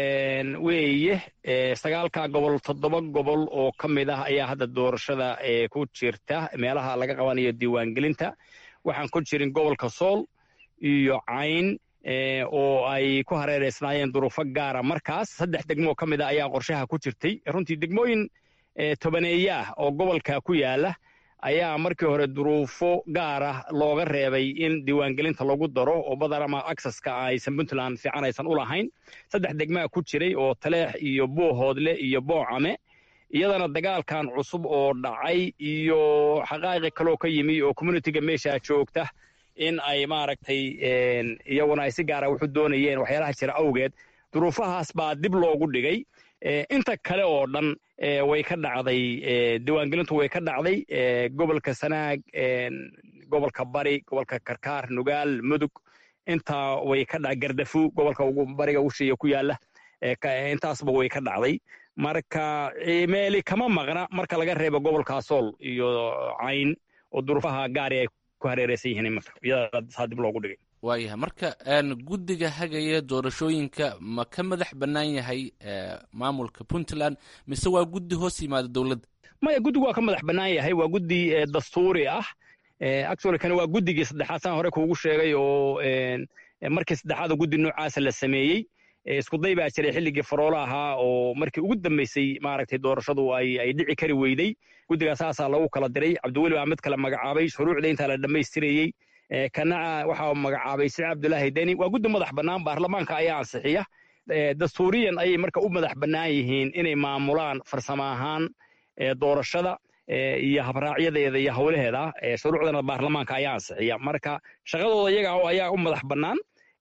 weeye sagaalkaa gobol toddoba gobol oo ka mid ah ayaa hadda doorashada ku jirta meelaha laga qabanayo diiwaangelinta waxaan ku jirin gobolka sool iyo cayn oo ay ku hareereysnaayeen duruufo gaara markaas saddex degmo oo ka mid a ayaa qorshaha ku jirtay runtii degmooyin tobaneeye ah oo gobolka ku yaala ayaa markii hore duruufo gaara looga reebay in diiwaangelinta lagu daro oo badan ama acceska aysan puntland fiican aysan u lahayn saddex degmaa ku jiray oo taleex iyo buuhoodle iyo boocame iyadana dagaalkan cusub oo dhacay iyo xaqaa'iqi kaloo ka yimi oo communitiga meesha joogta in ay maaragtay iyaguna ay si gaara wuxu doonayeen waxyaalaha jira awgeed duruufahaas baa dib loogu dhigay inta kale oo dhan way ka dhacday diiwaangelintu way ka dhacday gobolka sanaag gobolka bari gobolka karkaar nugaal mudug intaa way ka dhacday gardafu gobolka ugu bariga ushiya ku yaala intaasba way ka dhacday marka meeli kama maqna marka laga reebo gobolka sool iyo cayn oo duruufaha gaari ay ku hareereysan yihiin imanka iyadaasaa dib loogu dhigay waayahay marka guddiga hagaya doorashooyinka ma ka madax bannaan yahay maamulka puntland mise waa guddi hoos yimaada dowladda maya guddigu waa ka madax bannaan yahay waa guddi dastuuri ah actually kana waa guddigii saddexaad saan hore kuugu sheegay oo markii saddexaad oo guddi noocaasa la sameeyey iskuday baa jiray xilligii faroolo ahaa oo markii ugu dambeysay maaragtay doorashadu ay ay dhici kari weyday guddigaa saasaa lagu kala diray cabdiweli baa mid kale magacaabay shuruucda intaa la dhammaystirayey kanaca waxaa magacaabay siciid cabdulaahi deni waa guddi madax bannaan baarlamaanka ayaa ansixiya dastuuriyan ayay marka u madax bannaan yihiin inay maamulaan farsamo ahaan doorashada iyo habraacyadeeda iyo howlaheeda shuruucdana baarlamaanka ayaa ansixiya marka shaqadooda iyaga ayaa u madax bannaan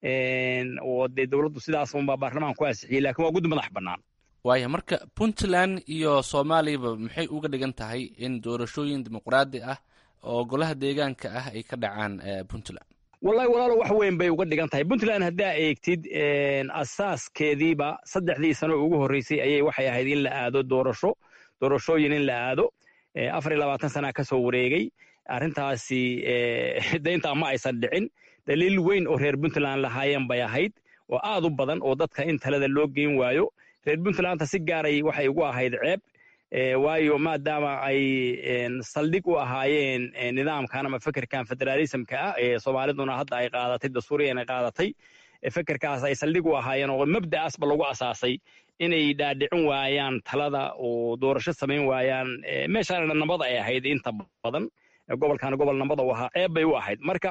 oo dee dowladdu sidaas unbaa baarlamaanka ku ansixiyey lakin waa guddi madax bannaan waaya marka puntland iyo soomaaliyaba maxay uga dhigan tahay in doorashooyin dimuqraadi ah oo golaha deegaanka ah ay ka dhacaan puntland wallahi walaalo wax weyn bay uga dhigan tahay puntland haddaa eegtid asaaskeediiba saddexdii sano ugu horreysay ayay waxay ahayd in la aado doorasho doorashooyin in la aado afar iyo labaatan sana ka soo wareegay arrintaasi dayntaa ma aysan dhicin daliil weyn oo reer puntland lahaayeen bay ahayd oo aad u badan oo dadka in talada loo geyn waayo reer puntlandta si gaaray waxay ugu ahayd ceeb waayo maadaama ay saldhig u ahaayeen nidaamkan ama fekerkan federaalismka ah ee soomaaliduna hadda ay qaadatay dastuuriyan ay qaadatay fekerkaas ay saldhig u ahaayeen oo mabda'aasba lagu asaasay inay dhaadhicin waayaan talada oo doorasho samayn waayaan meeshaana nabad ay ahayd inta badan gobolkaana gobol nabada u ahaa ceeb bay u ahayd marka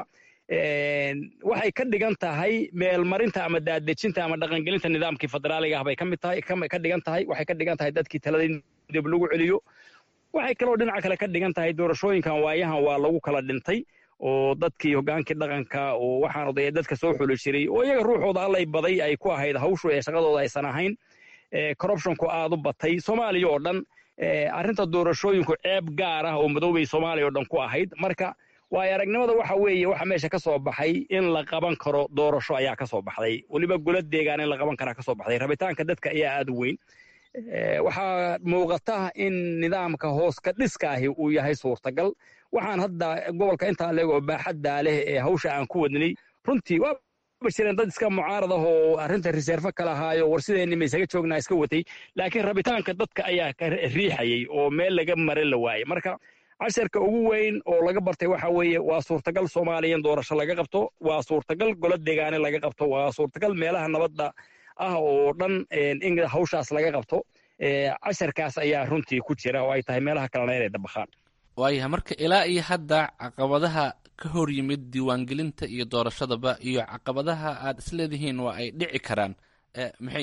waxay ka dhigan tahay meelmarinta ama daadejinta ama dhaqangelinta nidaamkii federaaliga ah bay ka mid tahay ka dhigan tahay waxay ka dhigan tahay dadkii talada in dib lagu celiyo waxay kaloo dhinaca kale ka dhigan tahay doorashooyinkan waayahan waa lagu kala dhintay oo dadkii hogaankii dhaqanka oo waxaan odaya dadka soo xuli jiray oo iyaga ruuxooda allay baday ay ku ahayd hawshu ee shaqadooda aysan ahayn corruptionku aad u batay soomaaliya oo dhan arrinta doorashooyinku ceeb gaar ah oo madoobay soomaaliya oo dhan ku ahayd marka waayo aragnimada waxa weeye waxa meesha ka soo baxay in la qaban karo doorasho ayaa ka soo baxday weliba golo deegaan in la qaban karaa ka soo baxday rabitaanka dadka ayaa aad u weyn waxaa muuqata in nidaamka hoos ka dhiska ahi uu yahay suurtagal waxaan hadda gobolka intaa leeg oo baaxaddaa leh ee hawsha aan ku wadnay runtii waaba jireen dad iska mucaarad ah oo arrinta reserve ka lahaayo war sideenni ma isaga joognaa iska watay laakiin rabitaanka dadka ayaa ka riixayay oo meel laga marin la waayey marka casharka ugu weyn oo laga bartay waxa weeye waa suurtagal soomaaliya in doorasho laga qabto waa suurtagal golo deegaane laga qabto waa suurtagal meelaha nabadda ah oo dhan in hawshaas laga qabto casharkaas ayaa runtii ku jira oo ay tahay meelaha kalena inay dabakhaan waayahay marka ilaa iyo hadda caqabadaha ka hor yimid diiwaangelinta iyo doorashadaba iyo caqabadaha aad isleedihiin waa ay dhici karaan maxay yihiin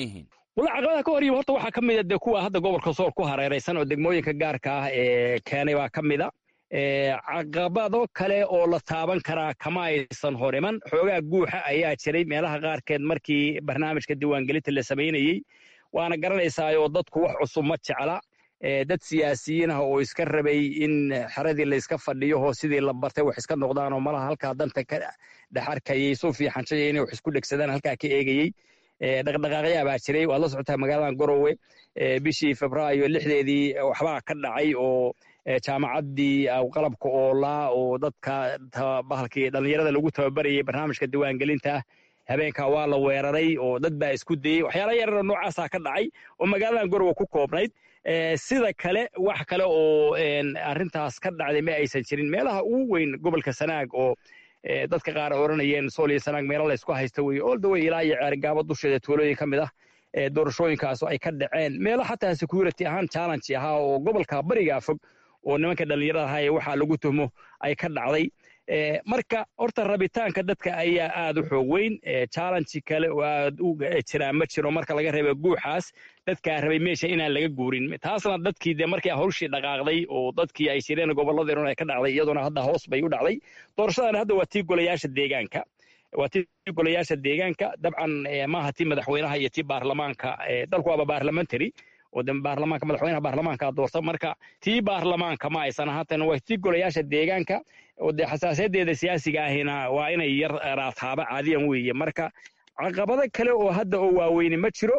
wala caqabadaha ka hor yimi horta waxaa ka mida dee kuwa hadda gobolka sool ku hareeraysan oo degmooyinka gaarka ah ee keenay baa ka mida caqabado kale oo la taaban karaa kama aysan hor iman xoogaa guuxa ayaa jiray meelaha qaarkeed markii barnaamijka diiwaangelinta la samaynayey waana garanaysaayoo dadku wax cusub ma jecla dad siyaasiyiin ah oo iska rabay in xeradii layska fadhiyo oo sidii la bartay wax iska noqdaan oo malaha halkaa danta ka dhexarkayay soo fiixanshaya inay wax isku dhegsadaan halkaa ka eegayey dhaqdhaqaaqyaa baa jiray waad la socotaa magaaladan garowe bishii febraayo lixdeedii waxbaa ka dhacay oo jaamacaddii qalabka oolaa oo dadka bahalkii dhallinyarada lagu tababarayay barnaamijka diiwaangelinta habeenkaa waa la weeraray oo dad baa isku dayey waxyaala yararoo noocaasaa ka dhacay oo magaaladan garowe ku koobnayd sida kale wax kale oo arrintaas ka dhacday ma aysan jirin meelaha ugu weyn gobolka sanaag oo dadka qaar oranayeen sool iyo sanaag meelo la isku haysta weye all the way ilaa iyo ceergaabo dusheeda tuulooyin ka mid ah doorashooyinkaas ay ka dhaceen meelo xataa security ahaan challenge ahaa oo gobolka barigaa fog oo nimanka dhallinyarada ahaa ee waxaa lagu tuhmo ay ka dhacday marka horta rabitaanka dadka ayaa aad u xoog weyn challenge kale oo aad u jiraa ma jiro marka laga reeba guuxaas dadkaa rabay meesha inaan laga guurin taasna dadkii dee markii hawshii dhaqaaqday oo dadkii ay jireen gobolladii dhan ay ka dhacday iyaduna hadda hoos bay u dhacday doorashadan hadda waa tii golayaasha deegaanka waa tii golayaasha deegaanka dabcan maaha tii madaxweynaha iyo tii baarlamaanka dalku waaba baarlamentary oo de baarlamaanka madaxweynaha baarlamaanka doorta marka tii baarlamaanka ma aysan ahaatan waa tii golayaasha deegaanka oo dee xasaasayadeeda siyaasiga ahina waa inay yar raataaba caadiyan weeye marka caqabado kale oo hadda oo waaweyni ma jiro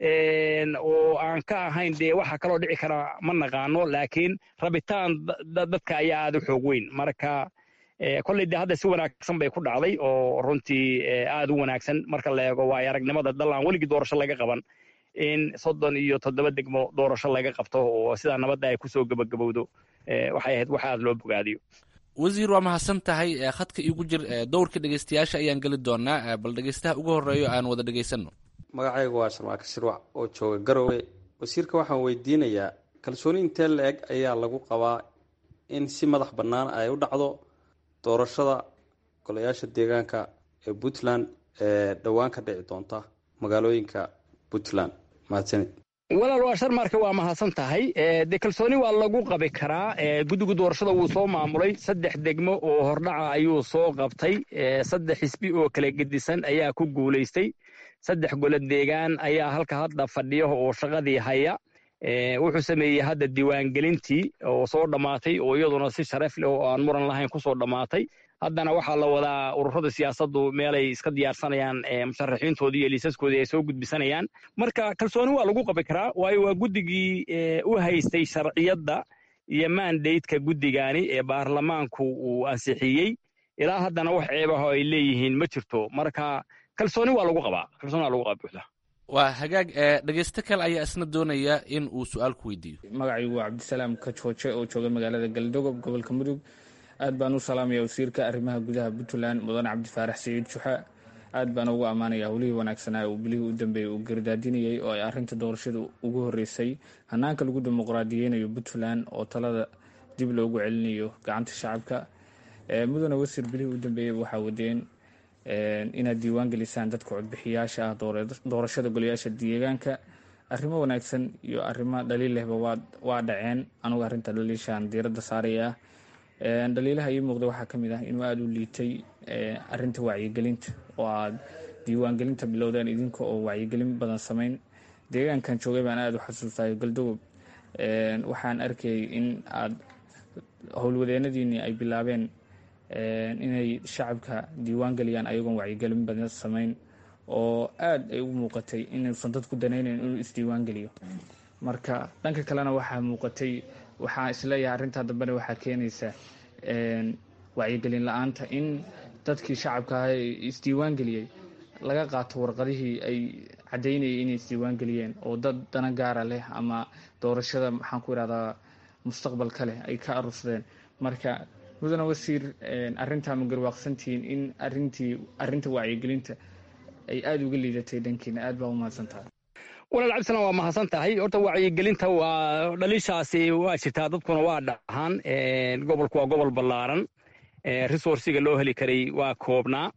oo aan ka ahayn dee waxa kaloo dhici kara ma naqaano laakiin rabitaan dadka ayaa aad u xoog weyn marka kolley dee hadda si wanaagsan bay ku dhacday oo runtii aad u wanaagsan marka la eego waayo aragnimada dallaan weligii doorasho laga qaban in soddon iyo toddoba degmo doorasho laga qabto oo sidaa nabadda ay kusoo gebagabowdo waxay ahayd wax aad loo bogaadiyo wasiir waa mahadsan tahay khadka iigu jir dowrka dhegeystayaasha ayaan geli doonaa bal dhegeystaha ugu horeeyo aan wada dhegeysanno magacaygu waa sharmaaka shirwac oo jooga garowe wasiirka waxaan weydiinayaa kalsooni intee la eg ayaa lagu qabaa in si madax bannaan ay u dhacdo doorashada golayaasha deegaanka ee puntland ee dhowaan ka dhici doonta magaalooyinka puntland mahadsanid walaal waa sharmarka waa mahadsan tahay dee kalsooni waa lagu qabi karaa guddiga doorashada wuu soo maamulay saddex degmo oo hordhaca ayuu soo qabtay saddex xisbi oo kala gedisan ayaa ku guulaystay saddex golo deegaan ayaa halka hadda fadhiyo oo shaqadii haya wuxuu sameeyey hadda diiwaangelintii oo soo dhammaatay oo iyaduna si sharaf leh oo aan muran lahayn kusoo dhammaatay haddana waxaa la wadaa ururada siyaasaddu meelay iska diyaarsanayaan musharaxiintoodii iyo liisaskoodii ay soo gudbisanayaan marka kalsooni waa lagu qabi karaa waayo waa guddigii u haystay sharciyadda iyo mandateka guddigaani ee baarlamaanku uu ansixiyey ilaa haddana wax ceebaho ay leeyihiin ma jirto marka kalsooni waa lagu qabaa kalsooni waa lagu qabaa buuxda waa hagaag dhegeysto kale ayaa isna doonaya in uu su-aal ku weydiiyo magacaygu waa cabdisalaam kajooje oo jooga magaalada galdogob gobolka mudug aad baan u salaamaya wasiirka arrimaha gudaha puntland mudane cabdifaarax saciid juxa aad baan ugu ammaanaya howlihii wanaagsanaa uu bilihii u dambeeyey uu gardaadinayay oo ay arrinta doorashada ugu horeysay hanaanka lagu dimuqraadiyeynayo puntland oo talada dib loogu celinayo gacanta shacabka mudane wasiir bilihii u dambeeyey waxaa wadeen inaad diiwaan gelisaan dadka codbixiyaasha ah doorashada golayaasha deegaanka arrimo wanaagsan iyo arrimo dhaliil lehba waa dhaceen anugu arrinta dhaliishaan diiradda saaraya ah dhaliilaha ii muuqda waxaa ka mid ah inuu aada u liitay arinta wacyigelinta oo aad diiwaangelinta bilowdeen idinka oo wacyigelin badan samayn deegaankan joogay baan aada u xasuustayo galdogob waxaan arkayay in aad howlwadeenadiinii ay bilaabeen inay shacabka diiwaan geliyaan ayagoon wacyigelin badan samayn oo aada ay u muuqatay inuusan dadku danaynayn inuu isdiiwaan geliyo marka dhanka kalena waxaa muuqatay waxaa isleeyahay arrintaa dambena waxaa keenaysa wacyigelin la-aanta in dadkii shacabka ah ee isdiiwaan geliyey laga qaato warqadihii ay caddaynayay inay isdiiwaan geliyeen oo dad dana gaara leh ama doorashada maxaan ku irahdaa mustaqbalka leh ay ka arursadeen marka mudane wasiir arrintaa ma garwaaqsantihiin in arintii arrinta wacyigelinta ay aada uga liidatay dhankiina aad baa u mahadsan tahay walaal cabdisalaan waa mahadsan tahay horta wacyigelinta waa dhaliishaasi waa jirtaa dadkuna waa dhahaan gobolku waa gobol ballaaran resourciga loo heli karay waa koobnaa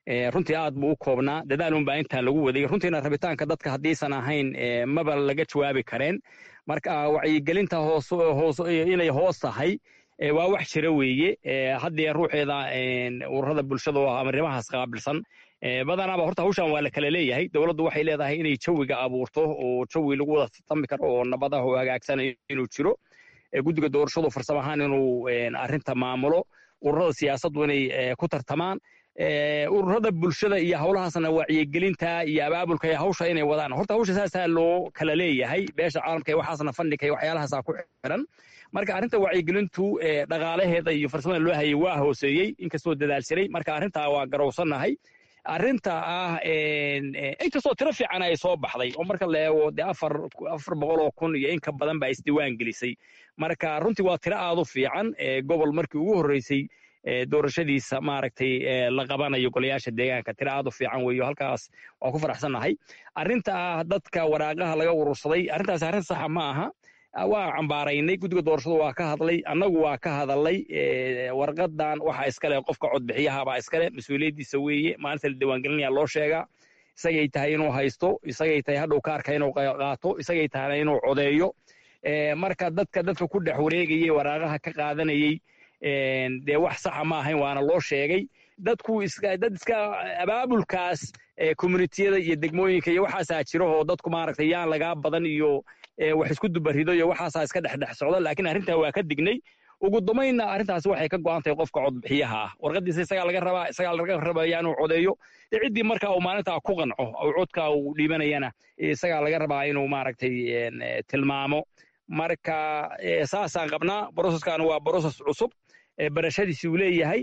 runtii aad buu u koobnaa dadaalun baa intaan lagu waday runtiina rabitaanka dadka haddiisan ahayn maba laga jawaabi kareen marka wacyigelinta hoos hoos inay hoos tahay waa wax jira weeye haddee ruuxeeda ururada bulshada oo amarimahaas qaabilsan badanaaba horta hawshan waa la kala leeyahay dowladdu waxay leedahay inay jawiga abuurto oo jawi lagu wada tartami karo oo nabadaha oo hagaagsan inuu jiro guddiga doorashadu farsamo ahaan inuu arrinta maamulo ururada siyaasaddu inay ku tartamaan ururada bulshada iyo howlahaasna wacyigelinta iyo abaabulka iyo hawsha inay wadaan horta hawsha saasaa loo kala leeyahay beesha caalamka iyo waxaasna fandhika iyo waxyaalahaasa ku xiran marka arrinta wacyigelintu dhaqaalaheeda iyo farsamada loo hayay waa hooseeyey inkastoo dadaal jiray marka arrintaa waa garowsannahay arrinta ah inkastoo tiro fiican ay soo baxday oo marka la eego dee afar afar boqol oo kun iyo in ka badan baa isdiiwaan gelisay marka runtii waa tiro aad u fiican gobol markii ugu horreysay doorashadiisa maaragtay la qabanayo golayaasha deegaanka tiro aad u fiican weeyo halkaas waa ku faraxsannahay arrinta ah dadka waraaqaha laga urursaday arrintaas arrin saxa ma aha waa cambaaraynay guddiga doorashadu waa ka hadlay annagu waa ka hadalay warqadan waxa iskale qofka codbixiyahabaa iskale mas-uuliyaddiisa weeye maalinta la diiwaangelinaya loo sheegaa isagay tahay inuu haysto isagay tahay hadhow kaarka inuu qaato isagay tahayna inuu codeeyo marka dadka dadka ku dhex wareegayay waraaqaha ka qaadanayey dee wax saxa ma ahayn waana loo sheegay dadku dad iska abaabulkaas communitiyada iyo degmooyinka iyo waxaasaa jiro oo dadku maaragtay yaan lagaa badan iyo wax isku dubarido iyo waxaasaa iska dhexdhex socda laakiin arrintaa waa ka dignay ugu dambaynna arrintaasi waxay ka go'an tahay qofka codbixiyaha ah warqadiisa isagaa laga rabaa isagaa laga rabaya inuu codeeyo dee ciddii marka uu maalintaa ku qanco oo codka uu dhiibanayana isagaa laga rabaa inuu maaragtay tilmaamo marka saasaan qabnaa broseskan waa broses cusub barashadiisi uu leeyahay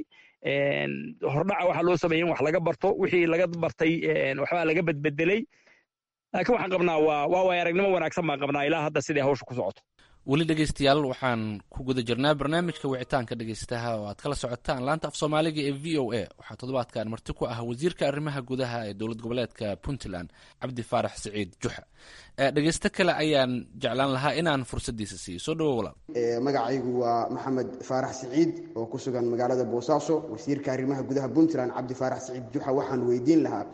hordhaca waxaa loo sameeyey in wax laga barto wixii laga bartay waxbaa laga bedbedelay laakiin waxaan qabnaa waa waa waay aragnimo wanaagsan baan qabnaa ilaa hadda siday hawsha ku socoto weli dhegeystayaal waxaan ku guda jirnaa barnaamijka wicitaanka dhegeystaha oo aad kala socotaan laanta af soomaaliga ee v o a waxaa toddobaadkan marti ku ah wasiirka arrimaha gudaha ee dowlad goboleedka puntland cabdi faarax siciid juxa dhegeysto kale ayaan jeclaan lahaa inaan fursaddiisa siiyo soo dhawo walaal magacaygu waa maxamed faarax siciid oo ku sugan magaalada boosaaso wasiirka arrimaha gudaha puntland cabdi faarax siciid juxa waxaan weydiin lahaa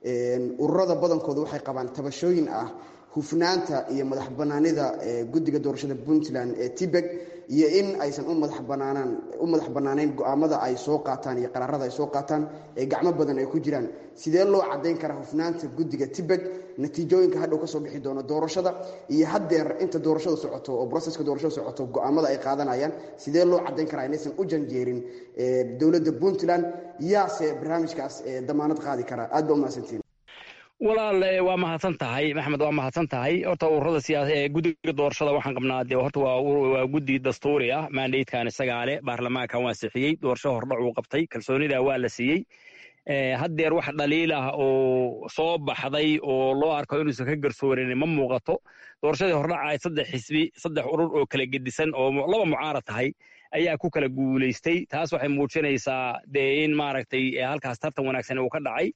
ururada badankooda waxay qabaan tabashooyin ah hufnaanta iyo madax banaanida guddiga doorashada puntland ee tibeg iyo in aysan u madax banaanaan u madax bannaanayn go-aamada ay soo qaataan iyo qaraarada ay soo qaataan ee gacmo badan ay ku jiraan sidee loo caddayn karaa hufnaanta guddiga tibeg natiijooyinka hadhow kasoo bixi doono doorashada iyo haddeer inta doorashada socoto oo broseska doorashada socoto go-aamada ay qaadanayaan sidee loo caddayn karaa inaysan u janjeerin dowladda puntland yaase barnaamijkaas damaanad qaadi karaa aad ba umahadsantiin walaal waa mahadsan tahay maxamed waa mahadsan tahay horta ururada siyaasa ee guddiga doorashada waxaan qabnaa dee horta waa waa guddi dastuuri ah mandatekan isagaa leh baarlamaankan waa sixiyey doorasho hordhac uu qabtay kalsoonida waa la siiyey haddeer wax dhaliil ah oo soo baxday oo loo arko inuusan ka garsoorin ma muuqato doorashadii hordhaca ay saddex xisbi saddex urur oo kala gedisan oo laba mucaarad tahay ayaa ku kala guulaystay taas waxay muujinaysaa dee in maaragtay halkaas tartan wanaagsan uu ka dhacay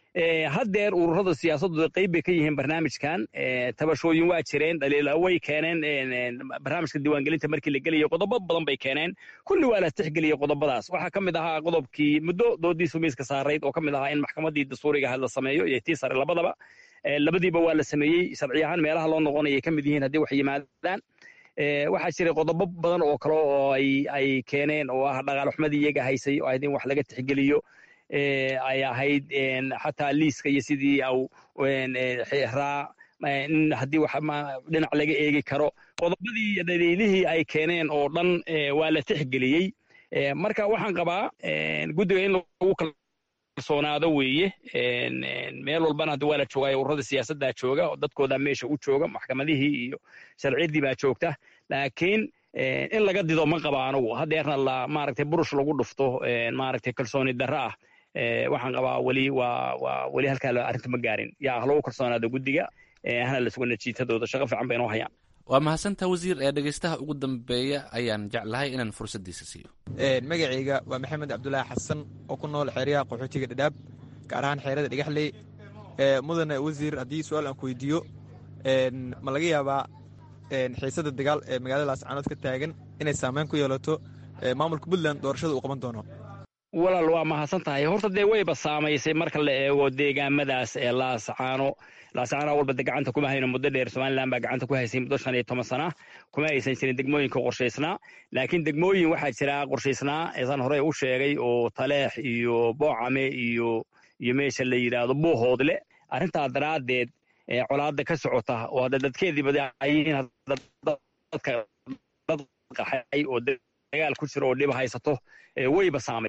haddeer ururada siyaasaddu qayb bay ka yihiin barnaamijkan tabashooyin waa jireen dhaliila way keeneen barnaamijka diiwaangelinta markii la gelayo qodobo badan bay keeneen kulli waa la tixgeliyey qodobadaas waxaa ka mid ahaa qodobkii muddo doodiisu miiska saarayd oo ka mid ahaa in maxkamaddii dastuuriga ahayd la sameeyo iyo tii sare labadaba labadiiba waa la sameeyey sharci ahaan meelaha loo noqonayay ka mid yihiin haddii wax yimaadaan waxaa jiray qodobo badan oo kale oo ay keeneen oo ah dhaqaalxumadii iyaga haysay oo ahayd in wax laga tixgeliyo ay ahayd xataa liiska iyo sidii au raa in haddii wax dhinac laga eegi karo qodobadii dhaliilihii ay keeneen oo dhan waa la tixgeliyey marka waxaan qabaa guddiga in lagu kalsoonaado weeye meel walbana hadda waa la joogaa ururada siyaasaddaa jooga oo dadkoodaa meesha u jooga maxkamadihii iyo sharciyaddii baa joogta laakiin in laga dido ma qaba anugu haddeerna la maaragtay burush lagu dhufto maaragtay kalsooni darro ah waxaan qabaa weli waa waa weli halkaa arrinta ma gaarin yaa ha lagu kalsoonaado guddiga hana la sugo natiijadooda shaqo fiican bay inoo hayaan waa mahadsantaa wasiir ee dhegeystaha ugu dambeeya ayaan jeclahay inaan fursaddiisa siiyo magacayga waa maxamed cabdulaahi xasan oo ku nool xeeryaha qaxootiga dhadhaab gaar ahaan xeerada dhagaxley mudane wasiir haddii su-aal aan ku weydiiyo ma laga yaabaa xiisada dagaal ee magaalada laascaanood ka taagan inay saameyn ku yeelato maamulka puntland doorashada uu qaban doono walaal waa mahadsan tahay horta dee wayba saamaysay marka la eego deegaamadaas ee laasacaano laasacaano walba de gacanta kuma hayno muddo dheer somalilan baa gacanta ku haysay muddo shan iyo toban sana kuma aysan jirin degmooyinka qorshaysnaa laakiin degmooyin waxaa jira qorshaysnaa eesaan horey u sheegay oo taleex iyo boocame iyo iyo meesha la yidhaahdo buuhoodle arrintaa daraaddeed colaada ka socota oo hadda dadkeedii badayiin dadka dad qaxay oo dagaal ku jiro oo dhiba haysato wayba saamay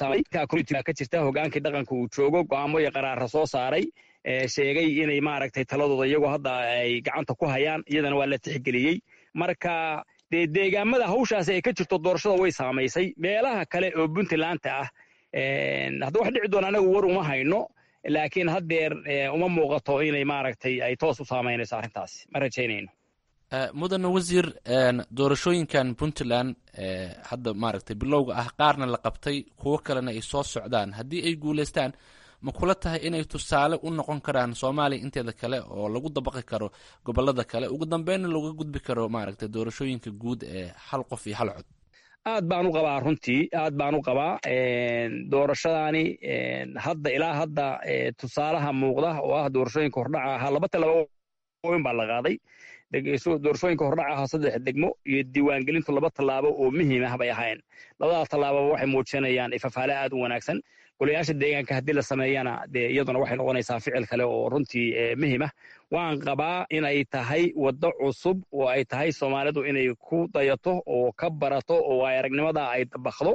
ka jirta hogaankii dhaqanka uu joogo go'aamo iyo qaraara soo saaray sheegay inay maaragtay taladooda iyagoo hadda ay gacanta ku hayaan iyadana waa la tixgeliyey marka dee deegaamada hawshaasi ay ka jirto doorashada way saamaysay meelaha kale oo puntlandta ah hadda wax dhici doona anagu war uma hayno laakiin haddeer uma muuqato inay maaragtay ay toos u saamaynayso arrintaasi ma rajaynayno mudane wasiir doorashooyinkan puntland hadda maaragtay bilowga ah qaarna la qabtay kuwo kalena ay soo socdaan haddii ay guulaystaan ma kula tahay inay tusaale u noqon karaan soomaaliya inteeda kale oo lagu dabaqi karo gobolada kale ugu dambeynna looga gudbi karo maaragtay doorashooyinka guud ee hal qof iyo hal cod aad baan u qabaa runtii aad baan u qabaa doorashadaani hadda ilaa hadda tusaalaha muuqda oo ah doorashooyinka hordhaca ahaa laba tallaabooyin baa la qaaday doorashooyinka hordhaca ahaa saddex degmo iyo diiwaangelintu laba tallaabo oo muhiim ah bay ahayn labadaa tallaababa waxay muujinayaan ifafaale aad u wanaagsan golayaasha deegaanka haddii la sameeyana dee iyaduna waxay noqonaysaa ficil kale oo runtii muhiim ah waan qabaa inay tahay waddo cusub oo ay tahay soomaalidu inay ku dayato oo ka barato oo ay aragnimada ay dabakdo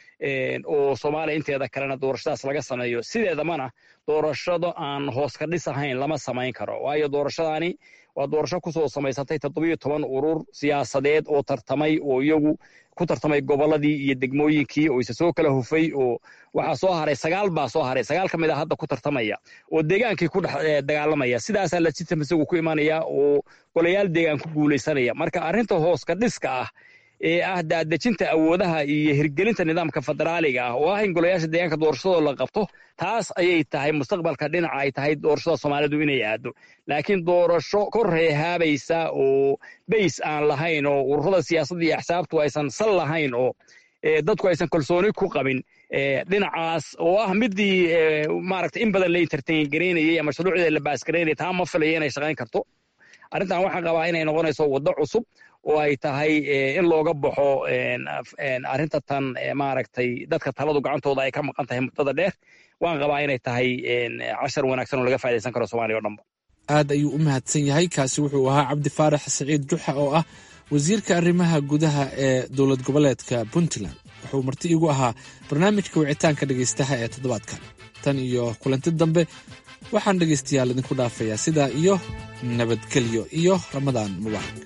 oo soomaaliya inteeda kalena doorashadaas laga sameeyo sideedamana doorashado aan hoos ka dhis ahayn lama samayn karo waayo doorashadaani waa doorasho kusoo samaysatay toddobiyo toban urur siyaasadeed oo tartamay oo iyagu ku tartamay gobolladii iyo degmooyinkii oo isa soo kala hufay oo waxaa soo haray sagaal baa soo haray sagaal ka mid a hadda ku tartamaya oo deegaankii ku dhex dagaalamaya sidaasaa legitim isagu ku imanaya oo golayaal deegaan ku guulaysanaya marka arrinta hoos ka dhiska ah ee ah daadejinta awoodaha iyo hirgelinta nidaamka federaaliga ah oo ah in golayaasha deegaanka doorashadoo la qabto taas ayay tahay mustaqbalka dhinaca ay tahay doorashada soomaalidu inay aado laakiin doorasho kor reehaabaysa oo bays aan lahayn oo ururada siyaasadda iyo axsaabtu aysan sal lahayn oo dadku aysan kalsooni ku qabin dhinacaas oo ah midii maaragta in badan la entertain garaynayay ama shuruucdeeda la baasgaraynayay taa ma filaya inay shaqayn karto arrintan waxaan qabaa inay noqonayso waddo cusub oo ay tahay in looga baxo arrinta tan maaragtay dadka taladu gacantooda ay ka maqan tahay muddada dheer waan qabaa inay tahay cashar wanaagsan oo laga faa'idaysan karo soomaaliya o dhanba aad ayuu u mahadsan yahay kaasi wuxuu ahaa cabdi faarax siciid juxa oo ah wasiirka arrimaha gudaha ee dowlad goboleedka puntland wuxuu marti igu ahaa barnaamijka wicitaanka dhegaystaha ee toddobaadkan tan iyo kulanti dambe waxaan dhegaystayaal idinku dhaafayaa sidaa iyo nabadgelyo iyo ramadaan mubaarak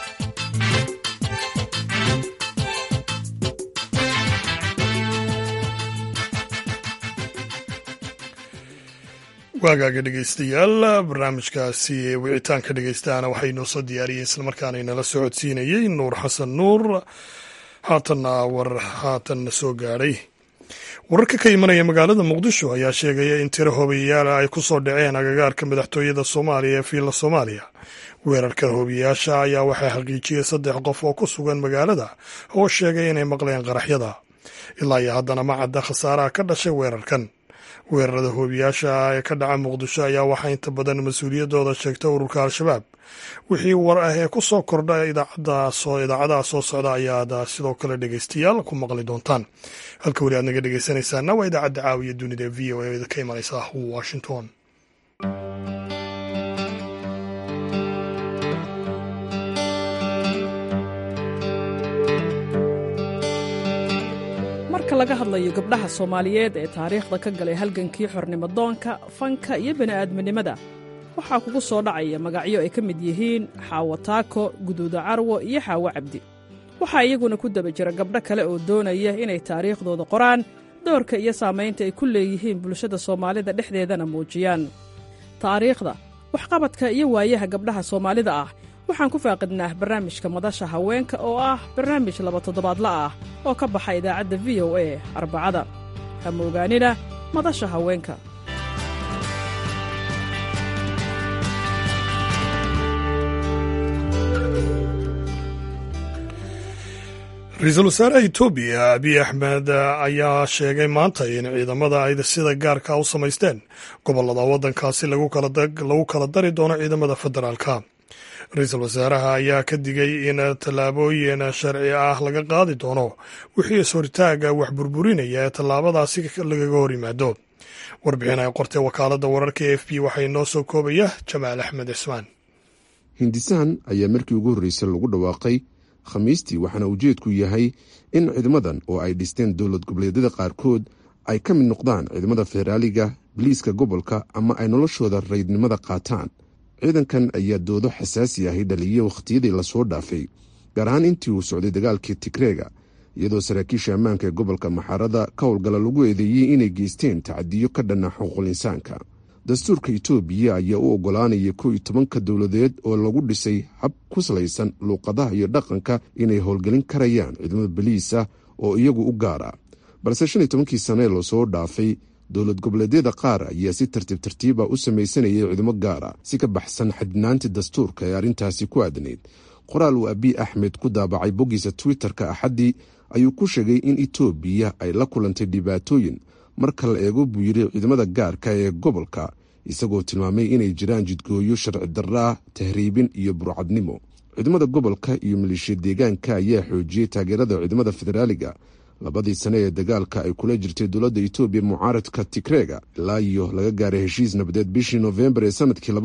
waagaaga dhegeystayaal barnaamijkaasi wicitaanka dhegeystaana waxay noo soo diyaariyey islamarkaana inala socodsiinayey nuur xasan nuur haatanna war haatanna soo gaadhay wararka ka imanaya magaalada muqdisho ayaa sheegaya in tiro hobiyayaala ay ku soo dhaceen agagaarka madaxtooyada soomaaliya ee fiilla soomaaliya weerarka hobiyayaasha ayaa waxaa xaqiijiyey saddex qof oo ku sugan magaalada oo sheegay inay maqleen qaraxyada ilaa iyo haddana ma cadda khasaaraha ka dhashay weerarkan weerarada hoobiyaasha ee ka dhaca muqdisho ayaa waxaa inta badan mas-uuliyaddooda sheegta ururka al-shabaab wixii war ah ee ku soo kordha idaacadaha soo socda ayaad sidoo kale dhegeystayaal ku maqli doontaan halka weli aad naga dhegeysanaysaana waa idaacadda caawiya dunida v o e ka imanaysa washington marka laga hadlayo gabdhaha soomaaliyeed ee taariikhda ka galay halgankii xornimodoonka fanka iyo bini'aadminimada waxaa kugu soo dhacaya magacyo ay ka mid yihiin xaawo taako guduuda carwo iyo xaawo cabdi waxaa iyaguna ku daba jira gabdho kale oo doonaya inay taariikhdooda qoraan doorka iyo saamaynta ay ku leeyihiin bulshada soomaalida dhexdeedana muujiyaan taariikhda waxqabadka iyo waayaha gabdhaha soomaalida ah waxaan ku faaqidnaa barnaamijka madasha haweenka oo ah barnaamij laba toddobaadla ah oo ka baxa idaacadda v o a arbacada ha moogaanina madasha haweenka ra-iisul wasaaraha etoobiya abiy axmed ayaa sheegay maanta in ciidamada ay sida gaarka u samaysteen gobolada waddankaasi lagu kala dari doono ciidamada federaalka ra-iisul wasaaraha ayaa ka digay in tallaabooyin sharci ah laga qaadi doono wixii is-hortaaga wax burburinaya ee tallaabadaasi lagaga hor yimaado warbixin ay qortay wakaaladda wararka e f b waxaa inoo soo koobaya jamaal axmed cismaan hindisahan ayaa markii ugu horreysay lagu dhawaaqay khamiistii waxaana ujeedku yahay in ciidamadan oo ay dhisteen dowlad goboleedyada qaarkood ay ka mid noqdaan ciidamada federaaliga biliiska gobolka ama ay noloshooda raydnimada qaataan ciidankan ayaa doodo xasaasi ahi dhaliyey wakhtiyadii lasoo dhaafay gaar ahaan intii uu socday dagaalkii tigreega iyadoo saraakiisha ammaanka ee gobolka maxaarada ka howlgala lagu eedeeyey inay geysteen tacadiyo ka dhanna xuquuqul insaanka dastuurka itoobiya ayaa u oggolaanaya kow iyo tobanka dowladeed oo lagu dhisay hab ku salaysan luuqadaha iyo dhaqanka inay howlgelin karayaan ciidamada baliisa oo iyagu u gaara balse shan iyo tobankii sane lasoo dhaafay dowlad goboleedyada qaar ayaa si tartiib tartiiba u samaysanayay ciidamo gaara si ka baxsan xadinaantii dastuurka ee arrintaasi ku aadnayd qoraal uu abiy axmed ku daabacay boggiisa twitter-ka axaddii ayuu ku sheegay in itoobiya ay la kulantay dhibaatooyin marka la eego buu yidhi ciidamada gaarka ee gobolka isagoo tilmaamay inay jiraan jidgooyo sharci darraa tahriibin iyo burcadnimo ciidamada gobolka iyo maleeshiya deegaanka ayaa xoojiyey taageerada ciidamada federaaliga labadii sane ee dagaalka ay kula jirtay dowladda itoobiya mucaaradka tigreega ilaa iyo laga gaaray heshiis nabadeed bishii noofembar ee sanadkii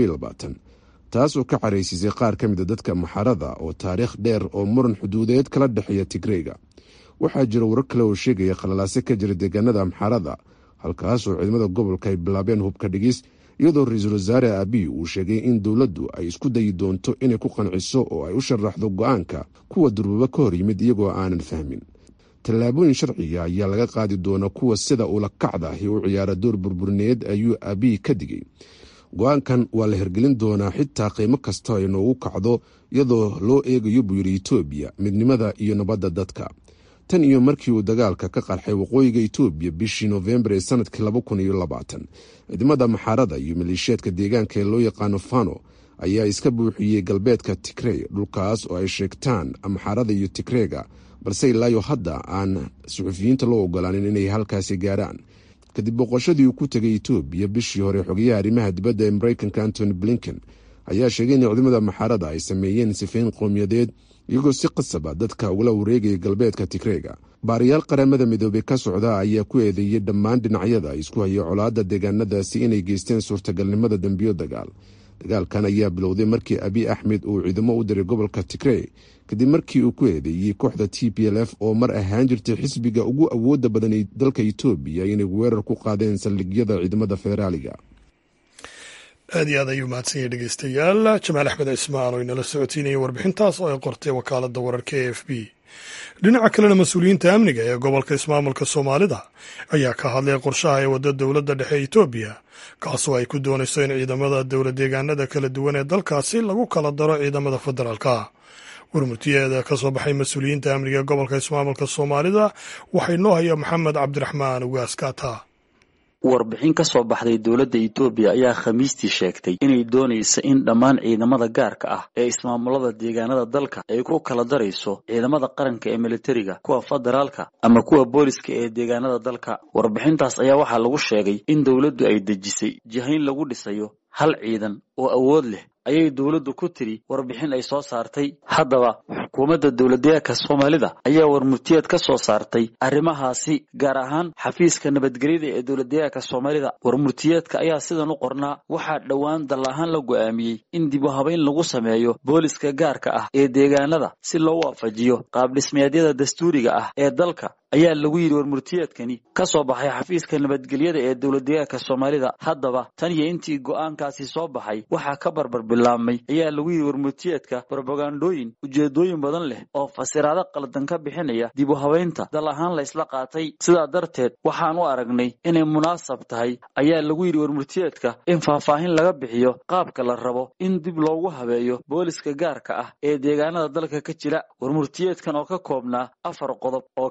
taas oo ka caraysiisay qaar ka mida dadka maxarada oo taariikh dheer oo muran xuduudeed kala dhexeeya tigreega waxaa jira warar kale oo sheegaya khalalaase ka jira deegaanada amxaarada halkaasoo ciidamada gobolka ay bilaabeen hubka dhigis iyadoo ra-iisul wasaare abiy uu sheegay in dowladdu ay isku dayi doonto inay ku qanciso oo ay u sharaxdo go-aanka kuwa durbaba ka hor yimid iyagoo aanan fahmin tallaabooyin sharciga ayaa laga qaadi doona kuwa sida ula kacda ahi u ciyaara door burburineed ayuu abiy ka digay go-aankan waa la hergelin doonaa xitaa qiimo kasta ay noogu kacdo iyadoo loo eegayo buu yidhi itoobiya midnimada iyo nabadda dadka tan iyo markii uu dagaalka ka qarxay waqooyiga itoobiya bishii noofembar ee sanadkii ciidamada maxaarada iyo maleeshiyaadka deegaanka ee loo yaqaano fano ayaa iska buuxiyey galbeedka tigrey dhulkaas oo ay sheegtaan maxaarada iyo tigreega balse ilaayo hadda aan suxufiyiinta loo ogolaanin inay halkaasi gaaraan kadib boqoshadii uu ku tegay itoobiya bishii hore xogayaha arrimaha dibadda ee mareykanka antony blinken ayaa sheegay in ciidamada maxaarada ay sameeyeen sifayn qowmiyadeed iyagoo si qasaba dadka ugala wareegaya galbeedka tigreega baariyaal qaramada midoobey ka socda ayaa ku eedeeyey dhammaan dhinacyada isku haya colaadda deegaanadaasi inay geysteen suurtagalnimada dembiyo dagaal dagaalkan ayaa bilowday markii abiy axmed uu ciidamo u diray gobolka tigrey kadib markii uu ku eedeeyey kooxda t p l f oo mar ahaan jirtay xisbiga ugu awooda badan ee dalka itoobiya inay weerar ku qaadeen saldhigyada ciidamada federaaliga aad iyo aad ayuu mahadsan yahay dhegeystayaal jamaal axmed cismaan oo inala socotiinaya warbixintaas oo ay qortay wakaaladda wararka e f b dhinaca kalena mas-uuliyiinta amniga ee gobolka ismaamulka soomaalida ayaa ka hadlay qorshaha ee wadda dowladda dhexe etoobiya kaasoo ay ku doonayso in ciidamada dowlad deegaanada kala duwan ee dalkaasi lagu kala daro ciidamada federaalka warmurtiyeeda ka soo baxay mas-uuliyiinta amniga ee gobolka ismaamulka soomaalida waxaa inoo haya maxamed cabdiraxmaan ugaaskata warbixin ka soo baxday dowladda itoobiya ayaa khamiistii sheegtay inay doonaysa in dhammaan ciidamada gaarka ah ee ismaamulada deegaanada dalka ay ku kala darayso ciidamada qaranka ee militariga kuwa federaalka ama kuwa booliska ee deegaanada dalka warbixintaas ayaa waxaa lagu sheegay in dowladdu ay dejisay jihayn lagu dhisayo hal ciidan oo awood leh ayay dowladdu ku tiri warbixin ay soo saartay haddaba xukuumadda dowladdeegaanka soomaalida ayaa warmurtiyeed ka soo saartay arrimahaasi gaar ahaan xafiiska nabadgelyada ee dowladdeegaanka soomaalida warmurtiyeedka ayaa sidan u qornaa waxaa dhowaan dal ahaan la go'aamiyey in dib u habayn lagu sameeyo booliska gaarka ah ee deegaanada si loo waafajiyo qaabdhismeedyada dastuuriga ah ee dalka ayaa lagu yidhi warmurtiyeedkani ka soo baxay xafiiska nabadgelyada ee dowladdeegaanka soomaalida haddaba tan iyo intii go'aankaasi soo baxay waxaa ka barbar bilaabmay ayaa lagu yidhi warmurtiyeedka brobagandooyin ujeedooyin badan leh oo fasiraado qaldan ka bixinaya dib u habaynta dal ahaan la ysla qaatay sidaa darteed waxaan u aragnay inay munaasab tahay ayaa lagu yidhi warmurtiyeedka in faahfaahin laga bixiyo qaabka la rabo in dib loogu habeeyo booliska gaarka ah ee deegaanada dalka ka jira warmurtiyeedkan oo ka koobnaa afar qodob oo kale ah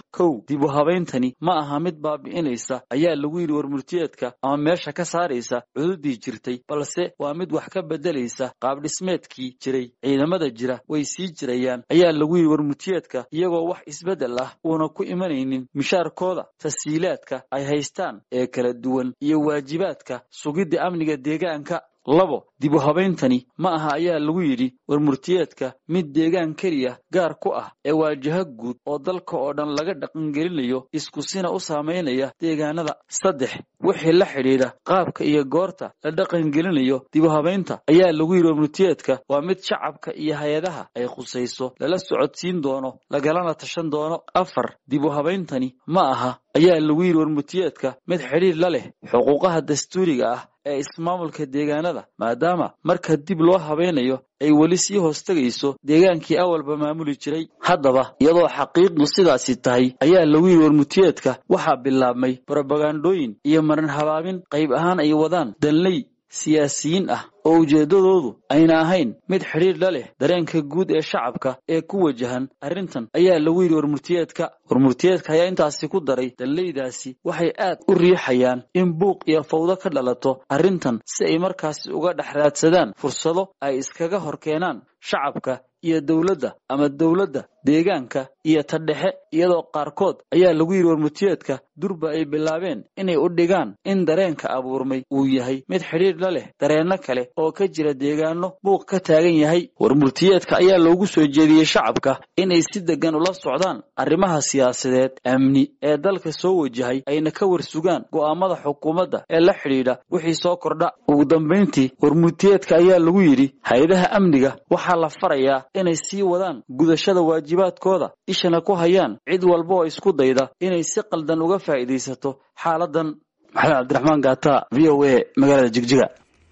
kow dib u habayntani ma aha mid baabi'inaysa ayaa lagu yidhi warmurtiyeedka ama meesha ka saaraysa cududii jirtay balse waa mid wax ka beddelaysa qaabdhismeedkii jiray ciidamada jira way sii jirayaan ayaa lagu yidhi warmurtiyeedka iyagoo wax isbeddel ah uuna ku imanaynin mishaarkooda tasiilaadka ay haystaan ee kala duwan iyo waajibaadka sugidda amniga deegaanka labo dib u habayntani ma aha ayaa lagu yidhi warmurtiyeedka mid deegaan keliya gaar ku ah ee waajaho guud oo dalka oo dhan laga dhaqangelinayo iskusina u saamaynaya deegaanada saddex wixii la xidhiidha qaabka iyo goorta la dhaqangelinayo dib u habaynta ayaa lagu yidhi warmurtiyeedka waa mid shacabka iyo hay-adaha ay khusayso lala socodsiin doono lagalana tashan doono afar dib u habayntani ma aha ayaa lagu yidhi warmurtiyeedka mid xidhiir la leh xuquuqaha dastuuriga ah ee ismaamulka deegaanada maadaama marka dib loo habaynayo ay weli sii hoostegayso deegaankii awalba maamuli jiray haddaba iyadoo xaqiiqdu sidaasi tahay ayaa lagu yidhi warmurtiyeedka waxaa bilaabmay brobagandooyin iyo marin habaabin qayb ahaan ay wadaan danley siyaasiyiin ah oo ujeeddadoodu ayna ahayn mid xidhiir la leh dareenka guud ee shacabka ee ku wajahan arrintan ayaa lagu yidhi warmurtiyeedka warmurtiyeedka ayaa intaasi ku daray dalleydaasi waxay aad u riixayaan in buuq iyo fawdo ka dhalato arrintan si ay markaasi uga dhex raadsadaan fursado ay iskaga hor keenaan shacabka iyo dowladda ama dowladda deegaanka iyo ta dhexe iyadoo qaarkood ayaa lagu yidhi warmurtiyeedka durba ay bilaabeen inay u dhigaan in dareenka abuurmay uu yahay mid xidhiir la leh dareenno kale oo ka jira deegaano buuq ka taagan yahay warmurtiyeedka ayaa loogu soo jeediyey shacabka inay si deggan ula socdaan arrimaha siyaasadeed amni ee dalka soo wajahay ayna ka warsugaan go'aamada xukuumadda ee la xidhiidha wixii soo kordha ugu dambayntii warmurtiyeedka ayaa lagu yidhi hay-adaha amniga waxaa la farayaa inay sii wadaan gudashada waajibaadkooda ishana ku hayaan cid walba oo isku dayda inay si qaldan uga faa'iidaysato xaaladan maxamed cabdiraxmaan gaata v o a magaalada jigjiga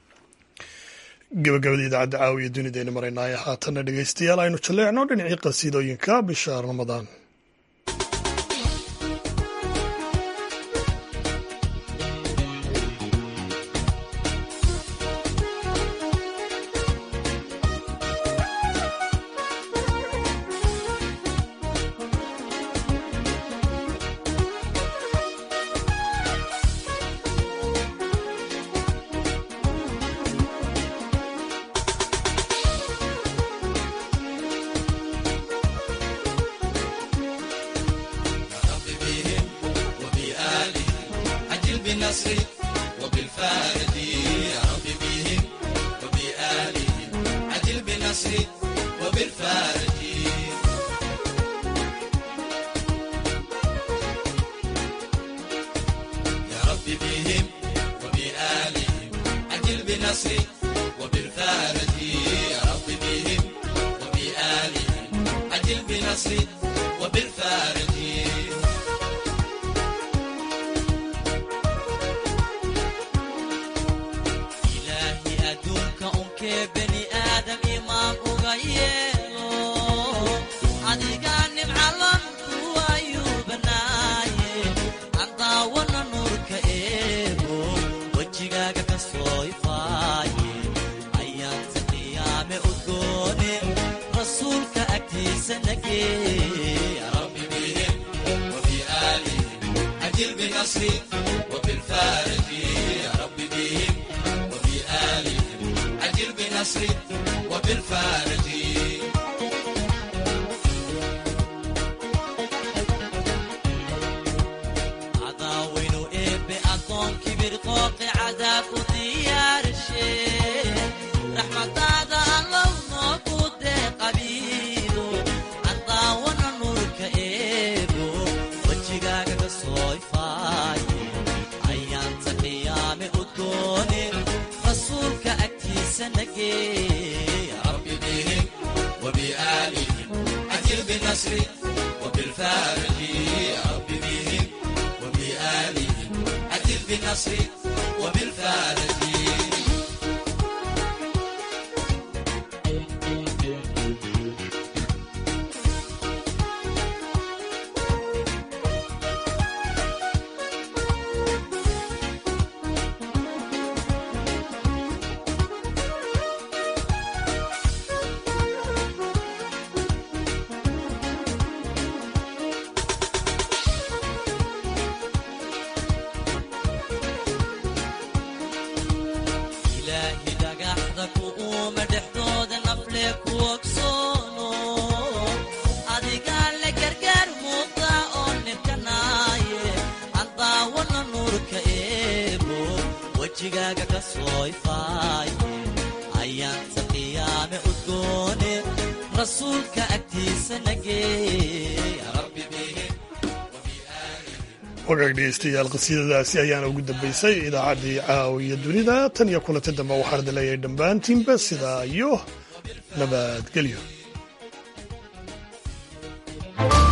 gabagabada idaacadda caawiya dunidaynu maraynaayo haatanna dhegaystayaal aynu jalleecno dhinacii qasiidooyinka bisha ramadaan ooma dhexdooda nafle ku ogsoono adigaa la gargaar muuqda oo nibkanaaye andaawana nuurka eebo wejigaaga ka soo ifaaye ayaanta qiyaame udgoone rasuulka agtiisa nageey rabbi bihim wagaag dhegeystayaal qasiidadaasi ayaana ugu dambaysay idaacaddii caawiya dunida tan iyo kulanti dambe waxaan idin leeyahay dhammaantiinba sidaa iyo nabadgelyo